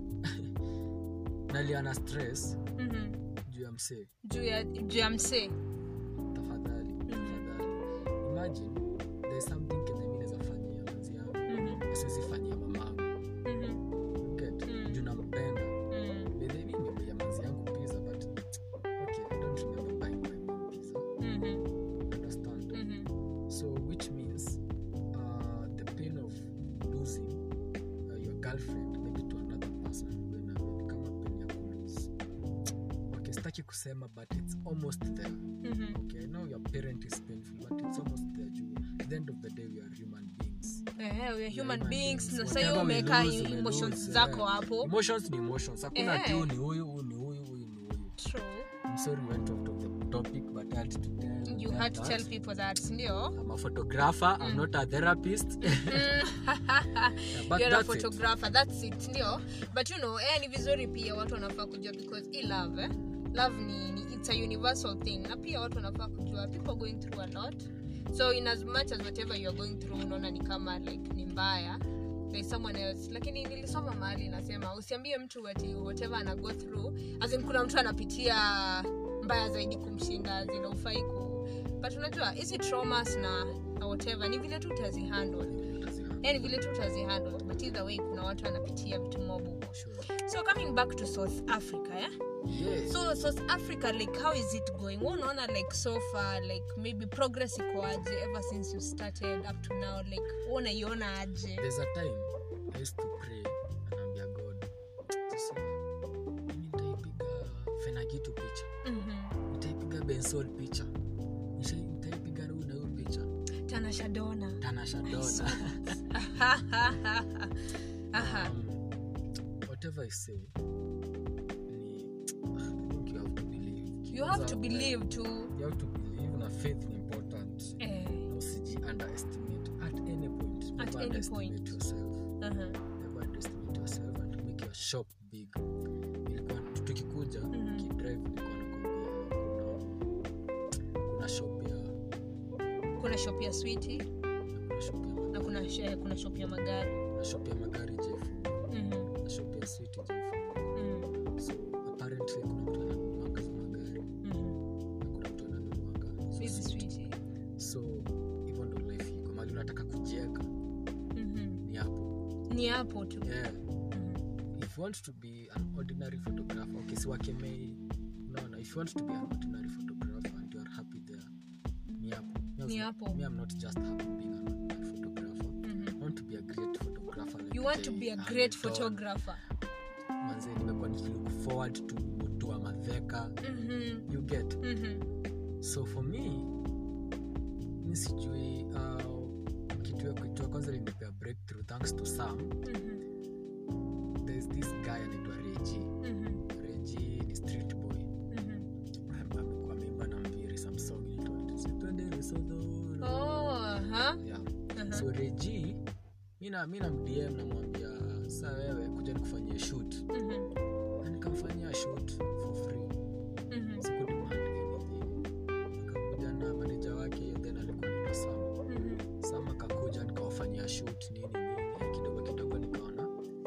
naliana stress mhm. juu ya msee juu ya juu ya msee tafadhali tafadhali imagine there's something kenye mi naweza fanyia manzi yangu Mhm, siwezi fanyia mamangu mhm, get Mm. juu nampenda mhm, By the way, nimebuya manzi yangu pizza but okay i don't remember buying my mom pizza mhm, understand mhm. so which means uh, the pain of losing uh, your girlfriend maybe to another person when uh, kama pain ya kulose okay sitaki kusema but it's almost there Mhm. okay i know your parent is painful but it's almost there juu at the end of the day we are human beings Eh, we are human human beings beings. na Whatever sahiyo we umeweka lose, we emotions lose, zako eh. hapo emotions ni emotions hakuna Eh. ati huyu ni huyu huyu ni huyu huyu ni huyu True. i'm sorry we went off the topic but i had to tell you them had to that. tell people that ndio I'm a photographer. I'm not a therapist. Yeah, but You're a that's it. photographer that's it ndio but you know eh, ni vizuri pia watu wanafaa kujua because i love eh? love ni, ni it's a universal thing na pia watu wanafaa kujua people are going through a lot so in as much as whatever you are going through unaona ni kama like ni mbaya there's someone else lakini nilisoma mahali nasema usiambie mtu ati whatever ana go through as in kuna mtu anapitia mbaya zaidi kumshinda zina ufai ku but unajua hizi traumas na, na whatever ni vile tu utazihandle yani vile tu utazihandle but either way kuna watu wanapitia vitu mobu Sure. so coming back to south africa yeah? Yes. so south africa like how is it going Wewe unaona like so far like maybe progress iko aje ever since you started up to now like wewe unaiona aje there's a time i used to pray anaambia god sasa mimi nitaipiga fenagitu picha Mhm. nitaipiga bensol picha Nisha- nitaipiga huyu na huyu picha tanasha dona tanashadona Aha. um, whatever i say ni i think you have to believe you have to Kwanza, believe too you have to believe na faith ni important eh, na usiji underestimate at any point At never any underestimate point. yourself aha. never underestimate yourself and make your shop big ilikuwa tukikuja Mhm. kidrive nilikuwa nakwambia kuna kuna shop ya kuna shop ya switi kuna shop ya na magari kuna, sh- kuna shop ya magari na shop ya magari jefungua Mhm. na shop ya switi jefungua Mhm. so apparently kuna mtu ananunuanga hizo magari Mhm. na kuna mtu ananunuanga hizo hizi switi. switi so hivyo ndo life iko mali unataka kujieka Mhm. ni hapo ni hapo tu yeah Mhm. if you want to be an ordinary photographer okay si wakemei unaona if you want to be an ordinary photographer and you are happy there ni hapo Me, I was Ni not- hapo. me i'm not just happy being an ordinary photographer Mhm. i want to be a great photographer like you want to Jay be a Hamilton. great photographer manze nimekuwa nikilook forward to mutua madheka Mhm. you get Mhm. so for me mi sijui uh, kitu ya kitu ya kwanza linipea breakthrough thanks to sam Mhm. there's this guy anaitwa reji Mhm. reji ni street boy Mhm. amekuwa ameimba na mviri some song inaitwa Sitwende Lesotho. Oh, aha. Yeah. Aha. so reji mi na mi namdm namwambia sa wewe kuja nikufanyie shoot Mhm. na nikamfanyia shoot for free Mhm. sikudemand anything akakuja na maneja wake hiyo then alikuwa naitwa sam Mhm. sam akakuja nikawafanyia shoot nini nini kidogo kidogo nikaona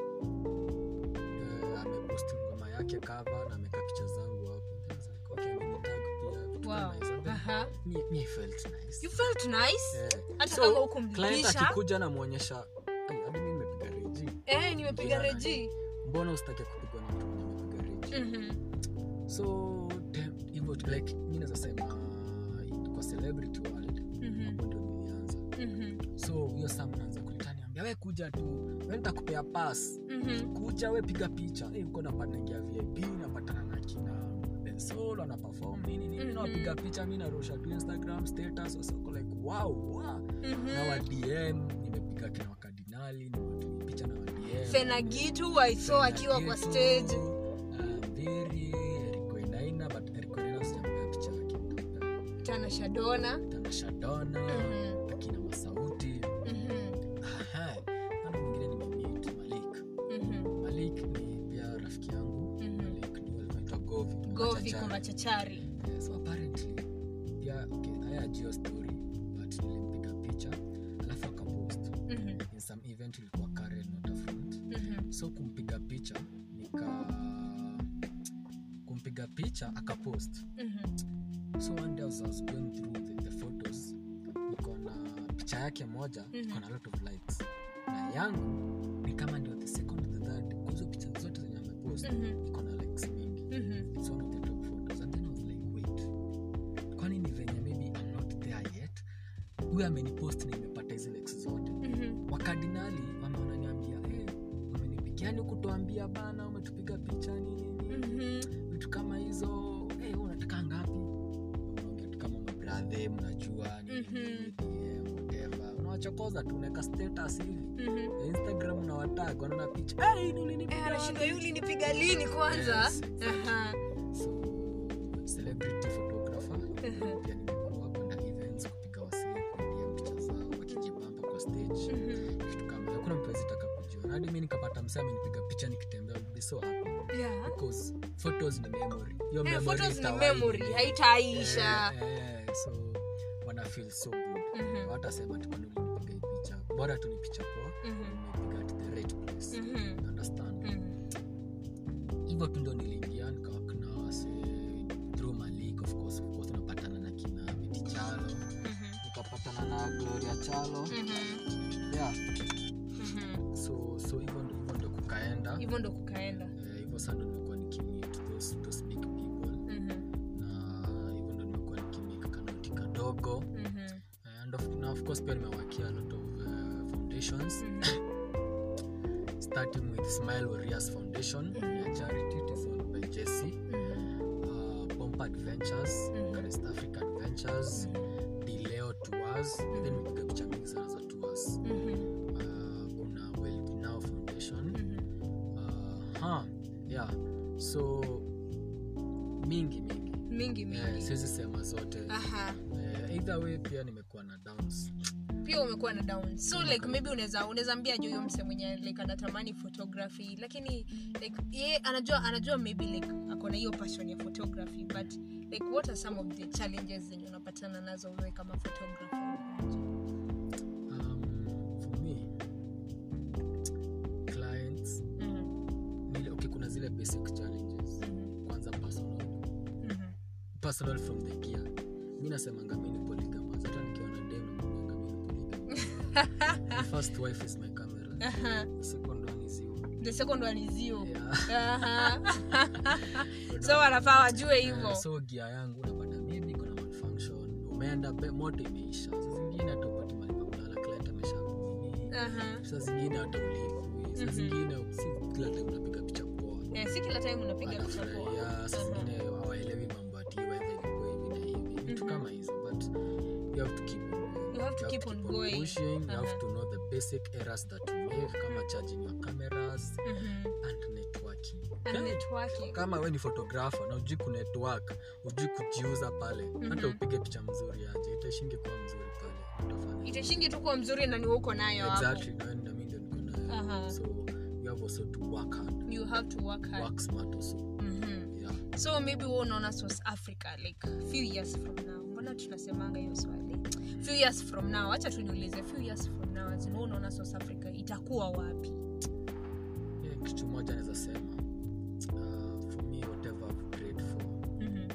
eh, amepost ngoma yake cover na ameka picha zangu hapo Then I was like, okay, amenitag pia vitu Wow. kama hizo. Then Aha. me, me I felt nice. You felt nice? Eh, Hata so, kama client hukumlipisha? akikuja namwonyesha "Ai, hadi mi nimepiga reji Eh, nimepiga Jina reji. mbona usitake kupigwa na mtu mwenye amepiga reji Mhm. so tem- hivyo tu- like mi naweza sema kwa celebrity world Mhm. hapo ndio nilianza Mhm. so huyo sam naanza kunitaniambia we kuja tu we nitakupea pas Mhm. kuja we piga picha hey, uko napanaingia vip napatana na kina bensol ana perform nini nini Mhm. nawapiga picha mi narusha tu instagram status wasoko like wow, wow. Mhm. na wa dm nimepiga kina wakardinali nimepiga picha na wa dm fenagitu waiso akiwa kwa stage mbiri erikoinaina but erikoinaina sijampea picha yake nitampea tanashadona tanashadona Mhm. akina masauti Mhm. Aha. Nani mwingine nimemit malik Mhm. malik ni pia rafiki yangu Mhm. malik ni alikuwa anaitwa govi govi Machachari. kwa machachari Eh, so apparently pia okay haya ajio story but nilimpiga picha alafu akapost Mhm. in some event ilikuwa Karen Waterfront Mhm. so kumpiga picha nika kumpiga picha akapost Mhm. so one day as I was going through the, the photos niko na picha yake moja Mhm. iko na lot of likes na yangu ni kama ndio the second the third kwa hizo picha zote zenye amepost Mhm. iko na likes mingi Mhm. it's one of the top photos and then I was like wait kwani ni venye maybe I'm not there yet huyu amenipost na imepata hizi likes zote Mhm. wakardinali wame wananiambia hey, umenipigiani kutuambia bana umetupiga picha nini nini Mhm. vitu kama hizo hey, wewe unataka ngapi unaongea tu kama mabradhe mnajua nini, Mhm. nini, DM, whatever. unawachokoza tu unaweka status hivi Mhm. Ya instagram unawatag wanaona picha hey, ni ulinipiga Eh, wapi?" anashindwa yuli nipiga lini kwanza Yes, exactly. Aha. so celebrity photographer Mhm. pia nimekuwa kwenda events kupiga wasee kudia picha zao wakijibamba kwa stage Mhm. kitu kama hiyo. hakuna mtu awezitaka kujua na hadi mi nikapata msee amenipiga picha nikitembea I'll be so happy Yeah. because photos ni memory hiyo Eh, memory photos ni itawahi memory milele. haitaisha Eh, eh, so wana feel so good Mhm. watasema tukani ulinipiga hii picha bora tu ni picha poa Mhm. nimepiga at the hivyo tu ndo niliingia nikawak na wase through malik of course of course unapatana na kina Betty chalo Mhm. nikapatana na gloria chalo Mhm. yeah Mhm. so so hivyo ndo hivyo ndo kukaenda hivyo ndo kukaenda Eh, hivyo saa ndo nimekuwa nikimit those, those big people Mhm. na hivyo ndo nimekuwa nikimik kanoti kadogo Mhm. and of, na of course pia nimewakia a lot of uh, foundations Mhm. starting with smile warriors foundation Mhm. ya charity it is owned by jesse Mhm. uh, pomp adventures Mhm. East africa adventures Mhm. dileo tours then nimepiga picha mingi sana za tours Mhm. uh, kuna well now foundation Mhm. uh, ha yeah so mingi mingi mingi eh, mingi siwezi sema zote aha eh, either way pia nimekuwa na downs pia umekuwa na down so like maybe unaweza unaweza ambia jo huyo mse mwenye like anatamani photography lakini like ye anajua anajua maybe like ako na hiyo passion ya photography but like what are some of the challenges zenye unapatana nazo wewe kama photographer um, for me clients Mhm, nile, okay, kuna zile basic challenges mhm, kwanza personal mhm. personal from the gear mi nasemanga mi ni polygamous hata nikiwa na dem nakwambianga mi ni polygamous my first wife is my camera Aha. the second one is you the second one is you yeah. Aha. so wanafaa wajue Eh, hivyo so gia yangu unapata maybe kuna malfunction umeenda be- moto imeisha saa zingine hata upati mali pa kulala client amesha kunini Aha. saa zingine hata ulipwi saa Mhm. zingine si kila time unapiga picha poa Eh, si kila time unapiga picha poa anafurahia saa Aha. zingine hawaelewi mambo ati weather ilikuwa hivi na hivi vitu Mhm. kama hizo but you have to keep on going. You have to keep on going. pushing you have Aha. to know the basic errors that you make kama charging your cameras Mhm. and networking And Okay? networking. kama we ni photographer na ujui kunetwork ujui kujiuza pale hata upige picha mzuri aje itashingi kuwa mzuri pale utafanya itashingi tu kuwa mzuri na ni uko nayo hapo exactly na na mimi ndio niko nayo Aha. so you have also to work hard you have to work hard work smart also Mhm. yeah so maybe wewe unaona south africa like few years from now mbona tunasemanga hiyo swali few years from now acha tuniulize few years from now as in wewe unaona south africa itakuwa wapi yeah, kitu moja naweza sema uh, for me whatever I've prayed for Mhm.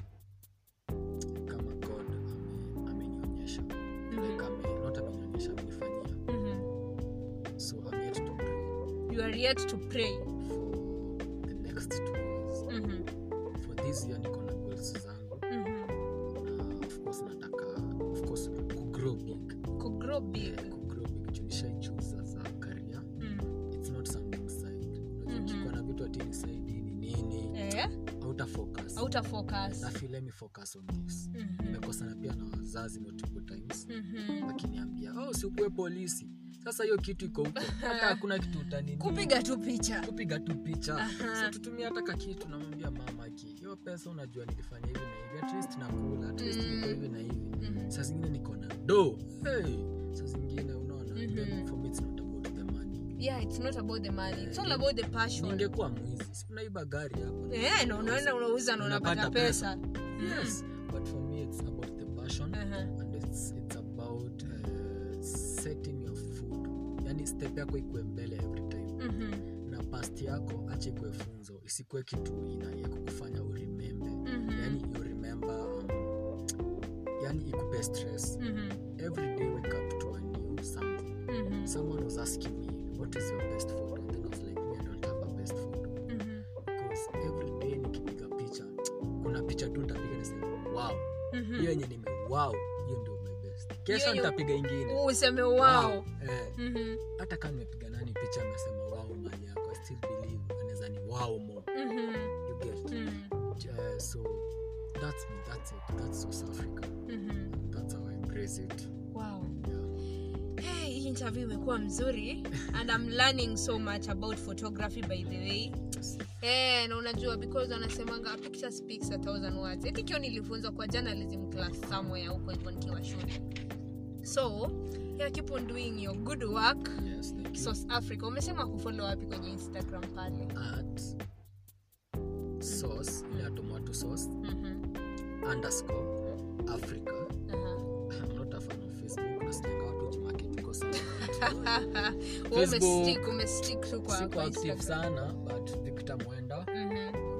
kama god ame- amenionyesha like ame, not amenionyesha amenifanyia Mhm. so I'm yet to pray you are yet to pray for the next two years Mhm. for this year niko na goals zangu Mhm. na of course nataka of course kugrow big kugrow big yeah, kugrow big juu nishaichoose as a career Mm. it's not something side unajua Mhm. ukikuwa na vitu atini side ni nini eh auta focus auta focus na feel let me focus on this Mhm. nimekosana pia na wazazi multiple times Mhm. wakiniambia oh sikuwe polisi sasa hiyo kitu iko huko hata hakuna kitu utanini kupiga tu picha kupiga tu picha Aha. so tutumia hata kakitu namwambia mama ki hiyo pesa unajua nilifanya hivi na hivi at least nakula at least Mm. niko hivi na hivi Mhm. saa zingine niko na do hey. saa zingine unaona Mhm. then for me it's not about the money yeah it's not about the money it's all Eh, about the passion ningekuwa mwizi si unaiba gari hapo eh na unaenda unauza na unapata Unapata pesa yes but for me it's about the passion Aha. and it's, it's about uh, setting your food yani step yako ikuwe mbele every time Mhm. na past yako acha ikuwe funzo isikuwe kitu ina ya kukufanya uremembe Mhm. yani you remember um, yani ikupe stress Mhm. every day wake up to a new something Mhm. someone was asking me what is your best photo and then I was like me I don't have a best photo Mhm. because every day nikipiga picha kuna picha tu nitapiga niseme wow Mhm. hiyo yenye nime wow hiyo ndio my best kesho Hiyo- nitapiga ingine useme wow eh, Mhm. hata kama nimepiga nani picha amesema wow mali yako I still believe anaweza ni wow more Mhm. you get Mhm. uh, so that's me that's it that's South Africa Mhm. that's how I embrace it wow yeah. hey, hii interview imekuwa mzuri and i'm learning so much about photography by the way Eh, na unajua because wanasemanga a picture speaks a thousand words eti kio nilifunzwa kwa journalism class somewhere huko hivyo nikiwa shule so yeah, keep on doing your good work yes thank you south africa umesema kufollow wapi kwenye instagram pale at sauce ile ya tomato sauce Mhm, underscore africa aha. I'm not a fan of Facebook nasikianga watu jimarket iko sana Wewe Facebook, umestick umestick tu kwa siko kwa active Instagram. sana but Victor Mwenda Mhm,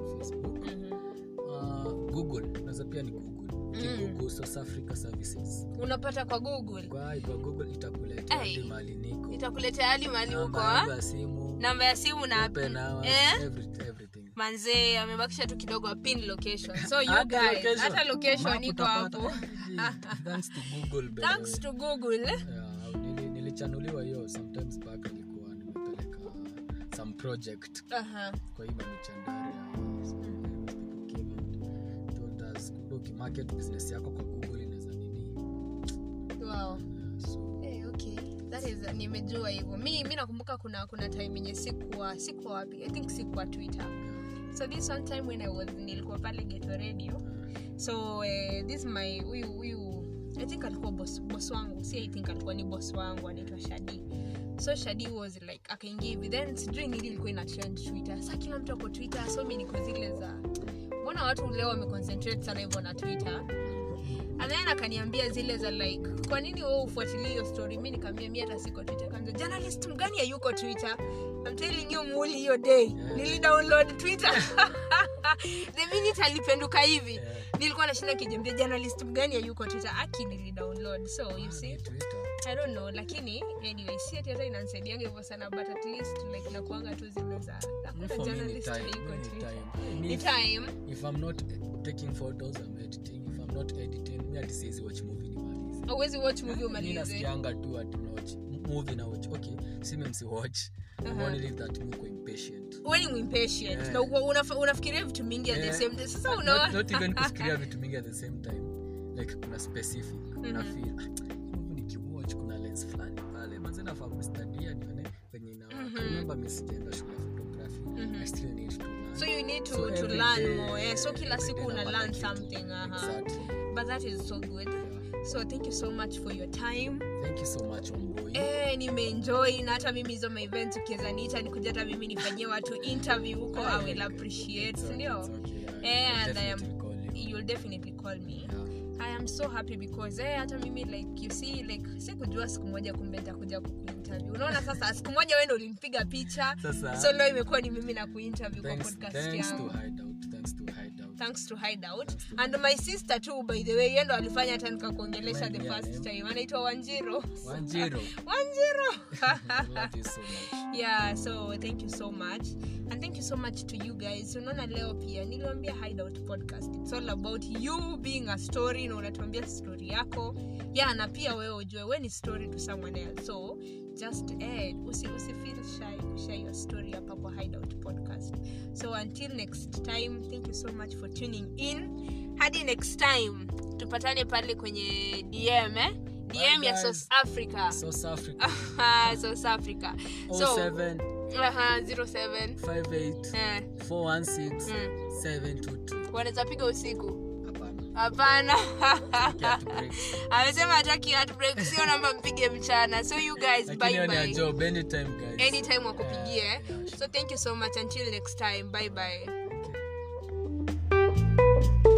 google unaweza pia ni google kigoogle south africa services unapata kwa google kwa kwa google itakuletea Ai. hadi mahali niko itakuletea hadi mali huko Namba yangu ah? ya simu namba ya simu na open hours, eh? every- everything manzee amebakisha tu kidogo pin location so you Hata guys location. hata location Map iko utapata. hapo Thanks to Google, by the thanks way. to google Yeah, nili- nilichanuliwa hiyo sometimes back nilikuwa nimepeleka some project Aha. kwa hii mamichandari ukimarket business yako kwa google inaweza nini wow Yeah, so Eh, okay that is nimejua hivyo mi mi nakumbuka kuna kuna time yenye sikuwa sikuwa wapi i think sikuwa twitter so this one time when i was nilikuwa pale geto radio so uh, this my huyu huyu i think alikuwa boss, boss wangu si i think alikuwa ni boss wangu anaitwa shadi so shadi was like akaingia hivi then sijui nili ilikuwa ina trend twitter sa kila mtu ako twitter so mi niko zile za mbona watu leo wameconcentrate sana hivyo na twitter and then akaniambia zile za like kwa nini wewe ufuatilie hiyo story mi nikaambia mi hata siko twitter kaanza journalist mgani hayuko twitter I'm telling you muli hiyo day Yeah. nilidownload twitter the minute alipenduka hivi Yeah. nilikuwa nashinda kijambia journalist mgani hayuko twitter aki nilidownload so you see ni Twitter. i don't know lakini anyway si ati hata inanisaidianga hivyo sana but at least like nakuanga tu zile za Me hakuna for me ni journalist time, hayuko me ni twitter time. Me ni if- time if i'm not taking photos i'm editing if i'm not editing mi hati siwezi watch movie nimalize awezi watch movie mi umalize nasikianga tu ati watch movie na watch okay sime msi watch Uh-huh. uh leave that muko impatient weni impatient Yeah. na uko- unafa- unafikiria vitu mingi at the Yeah. same time sasa Not- unaona not even kufikiria vitu mingi at the same time like kuna specific una feel ah, hii movie nikiwatch kuna lens fulani pale manze nafaa kustadia nione venye ina remember mi sijaenda shule ya photography i still need to learn so you need to, So to every learn day- more eh? so kila every siku day una napata learn kitu. something uh Exactly. but that is so good so thank you so much for your time thank you so much omboy Eh, nimeenjoy na hata mimi hizo maevent ukiweza niita nikuja hata mimi nifanyie watu interview huko i will appreciate It's okay, ndio it's okay, Eh, I'll and I am- definitely call you. you'll definitely call me Yeah. i am so happy because eh, hata mimi like you see like sikujua siku moja kumbe nitakuja kukuinterview unaona sasa siku moja wewe ndo ulinipiga picha Sasa- so leo imekuwa ni mimi na kuinterview kwa Thanks- podcast thanks to yangu Hideout, thanks to Hideout. thanks to hideout Thanks to and my sister too by the way yeye ndo alifanya hata nikakuongelesha Remind the me her first name. time anaitwa wanjiro Wanjiru. wanjiro love you so much yeah so thank you so much and thank you so much to you guys unaona leo pia niliwambia hideout podcast it's all about you being a story na unatuambia story yako yeah na pia wewe ujue we ni story to someone else so just eh, usi, usi feel shy kushare your story hapa kwa hideout podcast so until next time thank you so much for tuning in hadi next time tupatane pale kwenye dm eh? dm ya guys. south africa south africa south africa so 07 Aha, 07 58 eh, 416 mm. 722 wanaweza piga usiku hapana hapana Get breaks. amesema hataki heartbreak sio namba mpige mchana so you guys lakini bye hiyo ni ya bye job anytime guys anytime wakupigie Yeah, yeah, so thank you so much until next time bye bye Okay.